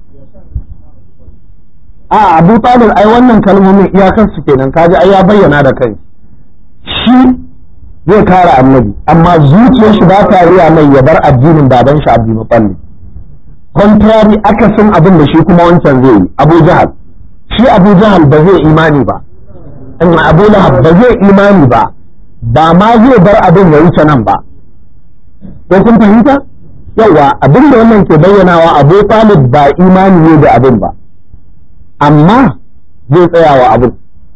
a abu talib ai wannan kalmomin iyakar su kenan kaji ai ya bayyana da kai shi zai kare annabi amma zuciyar shi ba ta riya mai ya bar addinin baban shi abdul muttalib contrary akasin abin da shi kuma wancan zai yi abu jahal shi abu jahal ba zai imani ba in abu lahab ba zai imani ba ba ma zai bar abin ya wuce nan ba ko kun fahimta yawa abin da wannan ke bayyanawa abu talib ba imani ne da abin ba amma zai tsaya wa abin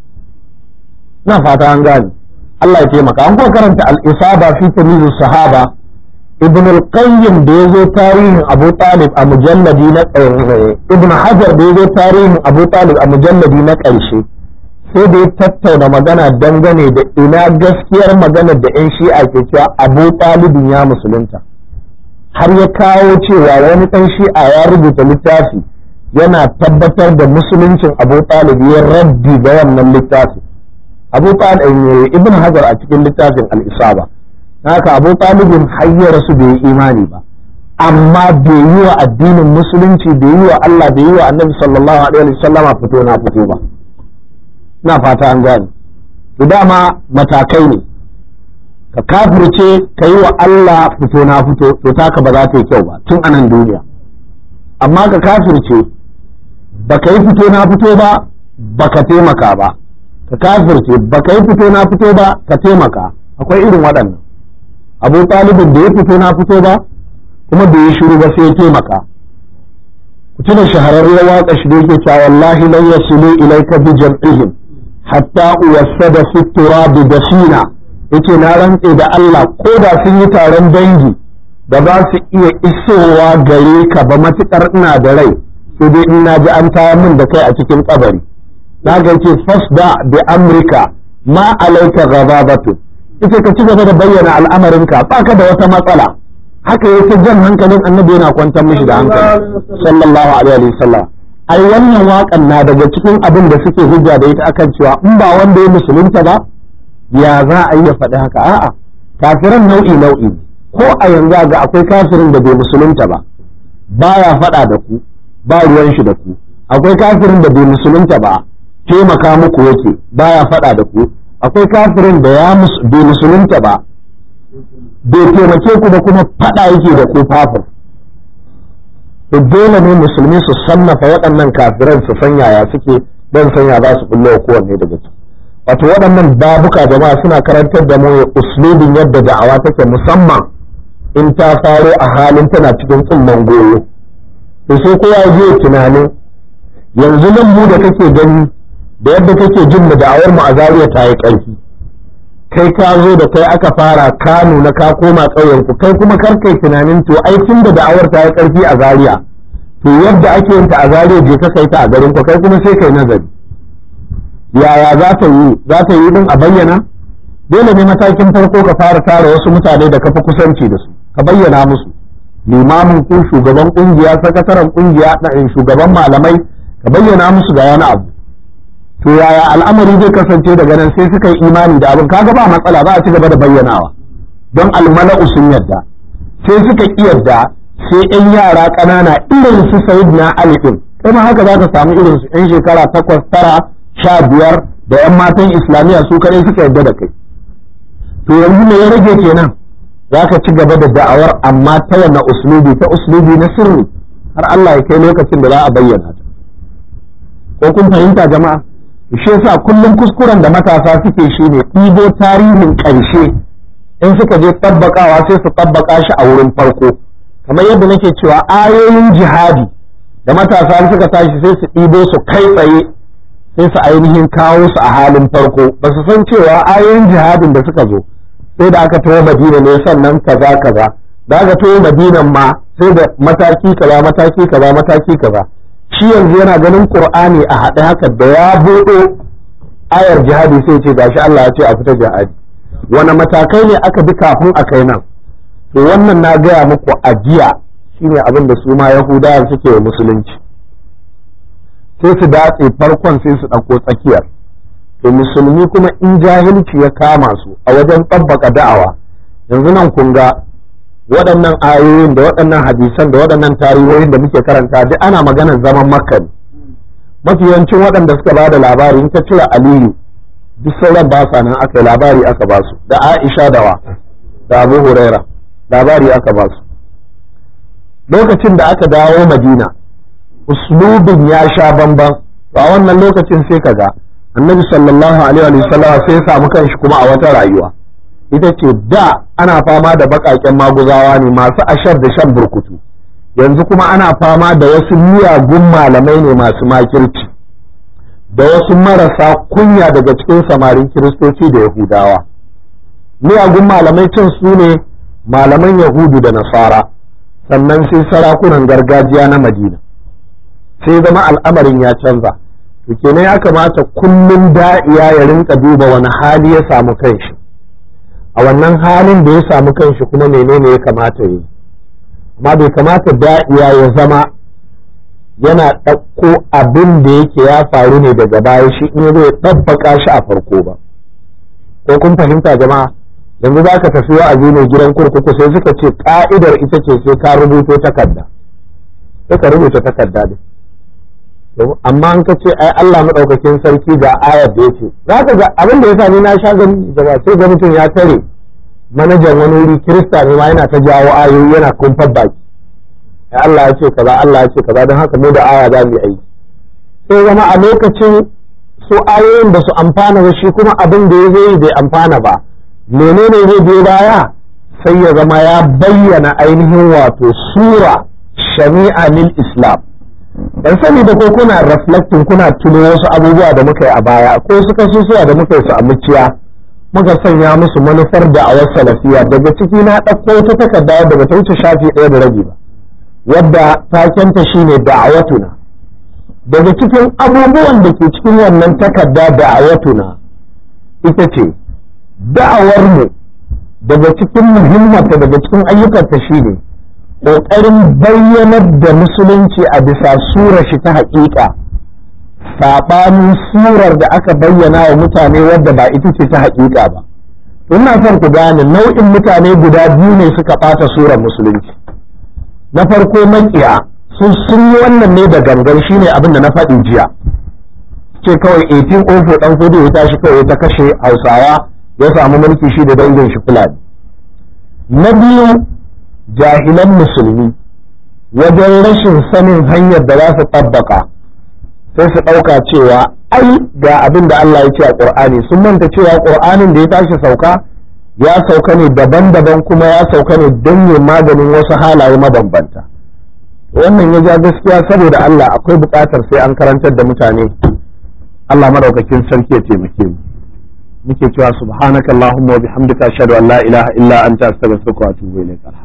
na fata an gane Allah ya taimaka an kuwa karanta al-isaba fi tamyiz sahaba ibn al-qayyim da yazo tarihin Abu Talib a mujalladi na ibn Hajar da yazo tarihin Abu Talib a mujalladi na ƙarshe sai da ya tattauna magana dangane da ina gaskiyar magana da 'yan shi'a ke cewa Abu Talibin ya musulunta har ya kawo cewa wani ɗan shi'a ya rubuta littafi yana tabbatar da musuluncin abu talib ya raddi ga wannan littafin abu talib ibn hajar a cikin littafin al-isaba haka abu talibin hayyar su bai yi imani ba amma bai yi wa addinin musulunci bai yi wa Allah bai yi wa annabi sallallahu alaihi wasallama fito na fito ba na fata an gane to dama matakai ne ka kafirce ka yi wa Allah fito na fito to taka ba za ta yi kyau ba tun anan duniya amma ka kafirce baka yi fito na fito ba baka taimaka ba ka kafirce baka yi fito na fito ba ka taimaka akwai irin waɗannan abu talibin da ya fito na fito ba kuma da ya shiru ba sai ya taimaka ku tuna shahararriyar waƙa shi da yake cewa wallahi lan yasilu ilayka bi jam'ihim hatta uwassada fi turabi dafina yace na rantse da Allah ko da sun yi taron dangi da ba su iya isowa gare ka ba matukar ina da rai sai dai in na ji an taya min da kai a cikin kabari na ga ce fasda bi amrika ma alaika ghadabatu ita ka ci gaba da bayyana al'amarinka ba ka da wata matsala haka yake jan hankalin annabi yana kwantar mishi da hankali sallallahu alaihi wasallam ai wannan waƙan na daga cikin abin da suke hujja da ita akan cewa in ba wanda ya musulunta ba ya za a iya faɗi haka a'a kafiran nau'i nau'i ko a yanzu ga akwai kafirin da bai musulunta ba baya faɗa da ku ba ruwan shi da ku akwai kafirin da bai musulunta ba taimaka muku yake baya faɗa da ku akwai kafirin da ya bai musulunta ba bai taimake ku da kuma faɗa yake da ku fafir to dole ne musulmi su sannafa waɗannan kafiran su san yaya suke don sanya za su bullo kowanne daga ciki wato waɗannan babuka jama'a suna karantar da mu uslubin yadda da'awa take musamman in ta faro a halin tana cikin tsumman goyo to sai kowa ya je tunanin yanzu nan mu da kake gani da yadda kake jin mu da'awar mu a zariya ta yi ƙarfi kai ka zo da kai aka fara ka nuna ka koma ƙauyen ku kai kuma kar kai tunanin to ai tun da da'awar ta yi ƙarfi a zariya to yadda ake yin ta a zariya je ka kai ta a garin ku kai kuma sai kai nazari yaya za ta yi za ta yi din a bayyana dole ne matakin farko ka fara tara wasu mutane da ka fi kusanci da su ka bayyana musu limamin ku shugaban kungiya sakataren kungiya na shugaban malamai ka bayyana musu ga wani abu to yaya al'amari zai kasance daga nan sai suka yi imani da abin kaga ba matsala ba a ci gaba da bayyanawa don almala'u sun yadda sai suka ki yadda sai yan yara ƙanana irin su sayyidina ali din kai ma haka zaka samu irin su yan shekara takwas tara sha biyar da yan matan islamiyya su kadai suka yadda da kai to yanzu me ya rage kenan za ka ci gaba da da'awar amma ta wanne uslubi ta uslubi na sirri har Allah ya kai lokacin da za a bayyana ta ko kun fahimta jama'a shi yasa kullum kuskuren da matasa suke shine ɗibo tarihin ƙarshe in suka je tabbakawa sai su tabbaka shi a wurin farko kamar yadda nake cewa ayoyin jihadi da matasa suka tashi sai su ɗibo su kai tsaye sai su ainihin kawo su a halin farko ba su san cewa ayoyin jihadin da suka zo sai da aka tawo madina ne sannan kaza kaza da aka tawo madinan ma sai da mataki kaza mataki kaza mataki kaza shi yanzu yana ganin qur'ani a haɗe haka da ya buɗe ayar jihadi sai ce gashi Allah ya ce a fita jihadi wani matakai ne aka bi kafin a kai nan to wannan na gaya muku ajiya shine abin da su ma yahudawa suke wa musulunci sai su datse farkon sai su ɗauko tsakiyar to musulmi kuma in jahilci ya kama su a wajen tsabbaka da'awa yanzu nan kun ga waɗannan ayoyin da waɗannan hadisan da waɗannan tarihohin da muke karanta duk ana maganar zaman makka ne mafi yawancin waɗanda suka ba da labari in ka cire aliyu duk sauran ba sa nan aka yi labari aka ba su da aisha da wa da abu huraira labari aka ba su lokacin da aka dawo madina uslubin ya sha bamban to a wannan lokacin sai ka ga annabi sallallahu alaihi wa sallam sai ya samu kanshi kuma a wata rayuwa ita ce da ana fama da baƙaƙen maguzawa ne masu ashar da shan burkutu yanzu kuma ana fama da wasu miyagun malamai ne masu makirci da wasu marasa kunya daga cikin samarin kiristoci da yahudawa miyagun malamai cin su ne malaman yahudu da nasara sannan sai sarakunan gargajiya na madina sai zama al'amarin ya canza to kenan ya kamata kullum da'iya ya rinka duba wani hali ya samu kanshi a wannan halin da ya samu kanshi kuma menene ya kamata yi amma bai kamata da'iya ya zama yana ɗauko abin da yake ya faru ne daga baya shi in zai ɗabbaka shi a farko ba ko kun fahimta jama'a yanzu za ka tafi wa'azi ne gidan kurkuku sai suka ce ka'idar ita ce sai ka rubuto takarda sai ka rubuta takarda ne amma an ka ce ai Allah madaukakin sarki ga ayar da yake za ka ga abin da ya sani na sha gani jama'a sai ga mutum ya tare manajan wani wuri kirista ne ma yana ta jawo ayoyi yana kumfar baki ai Allah ya ce kaza Allah ya ce kaza don haka mu da aya za mu yi aiki sai zama a lokacin su ayoyin ba su amfana ba shi kuma abin da ya zai bai amfana ba menene zai biyo baya sai ya zama ya bayyana ainihin wato sura shami'a lil islam dan sani da ko kuna reflecting kuna tuno wasu abubuwa da muka yi a baya ko su kasusuwa da muka yi su a muciya muka sanya musu manufar da a wasu salafiya daga ciki na ɗauko wata takarda da bata wuce shafi ɗaya da rabi ba wadda takenta shine da'awatuna daga cikin abubuwan da ke cikin wannan takarda da'awatuna ita ce da'awarmu daga cikin muhimmanta daga cikin ayyukanta shine ƙoƙarin bayyanar da musulunci a bisa surar shi ta haƙiƙa saɓanin surar da aka bayyana wa mutane wadda ba ita ce ta haƙiƙa ba ina son ku gane nau'in mutane guda biyu ne suka ɓata surar musulunci na farko maƙiya sun sun yi wannan ne da gangan shine abin da na faɗi jiya ce kawai 1804 ɗan kudu ya tashi kawai ta kashe hausawa ya samu mulki shi da dangin shi fulani na biyu jahilan musulmi wajen rashin sanin hanyar da za su tabbaka sai su ɗauka cewa ai ga abin da Allah ya ce a ƙur'ani sun manta cewa ƙur'anin da ya tashi sauka ya sauka ne daban-daban kuma ya sauka ne don yin maganin wasu halaye mabambanta wannan ya ja gaskiya saboda Allah akwai buƙatar sai an karantar da mutane Allah madaukakin sarki ya taimake mu muke cewa subhanakallahumma wa bihamdika ashhadu an la ilaha illa anta astaghfiruka wa atubu ilaik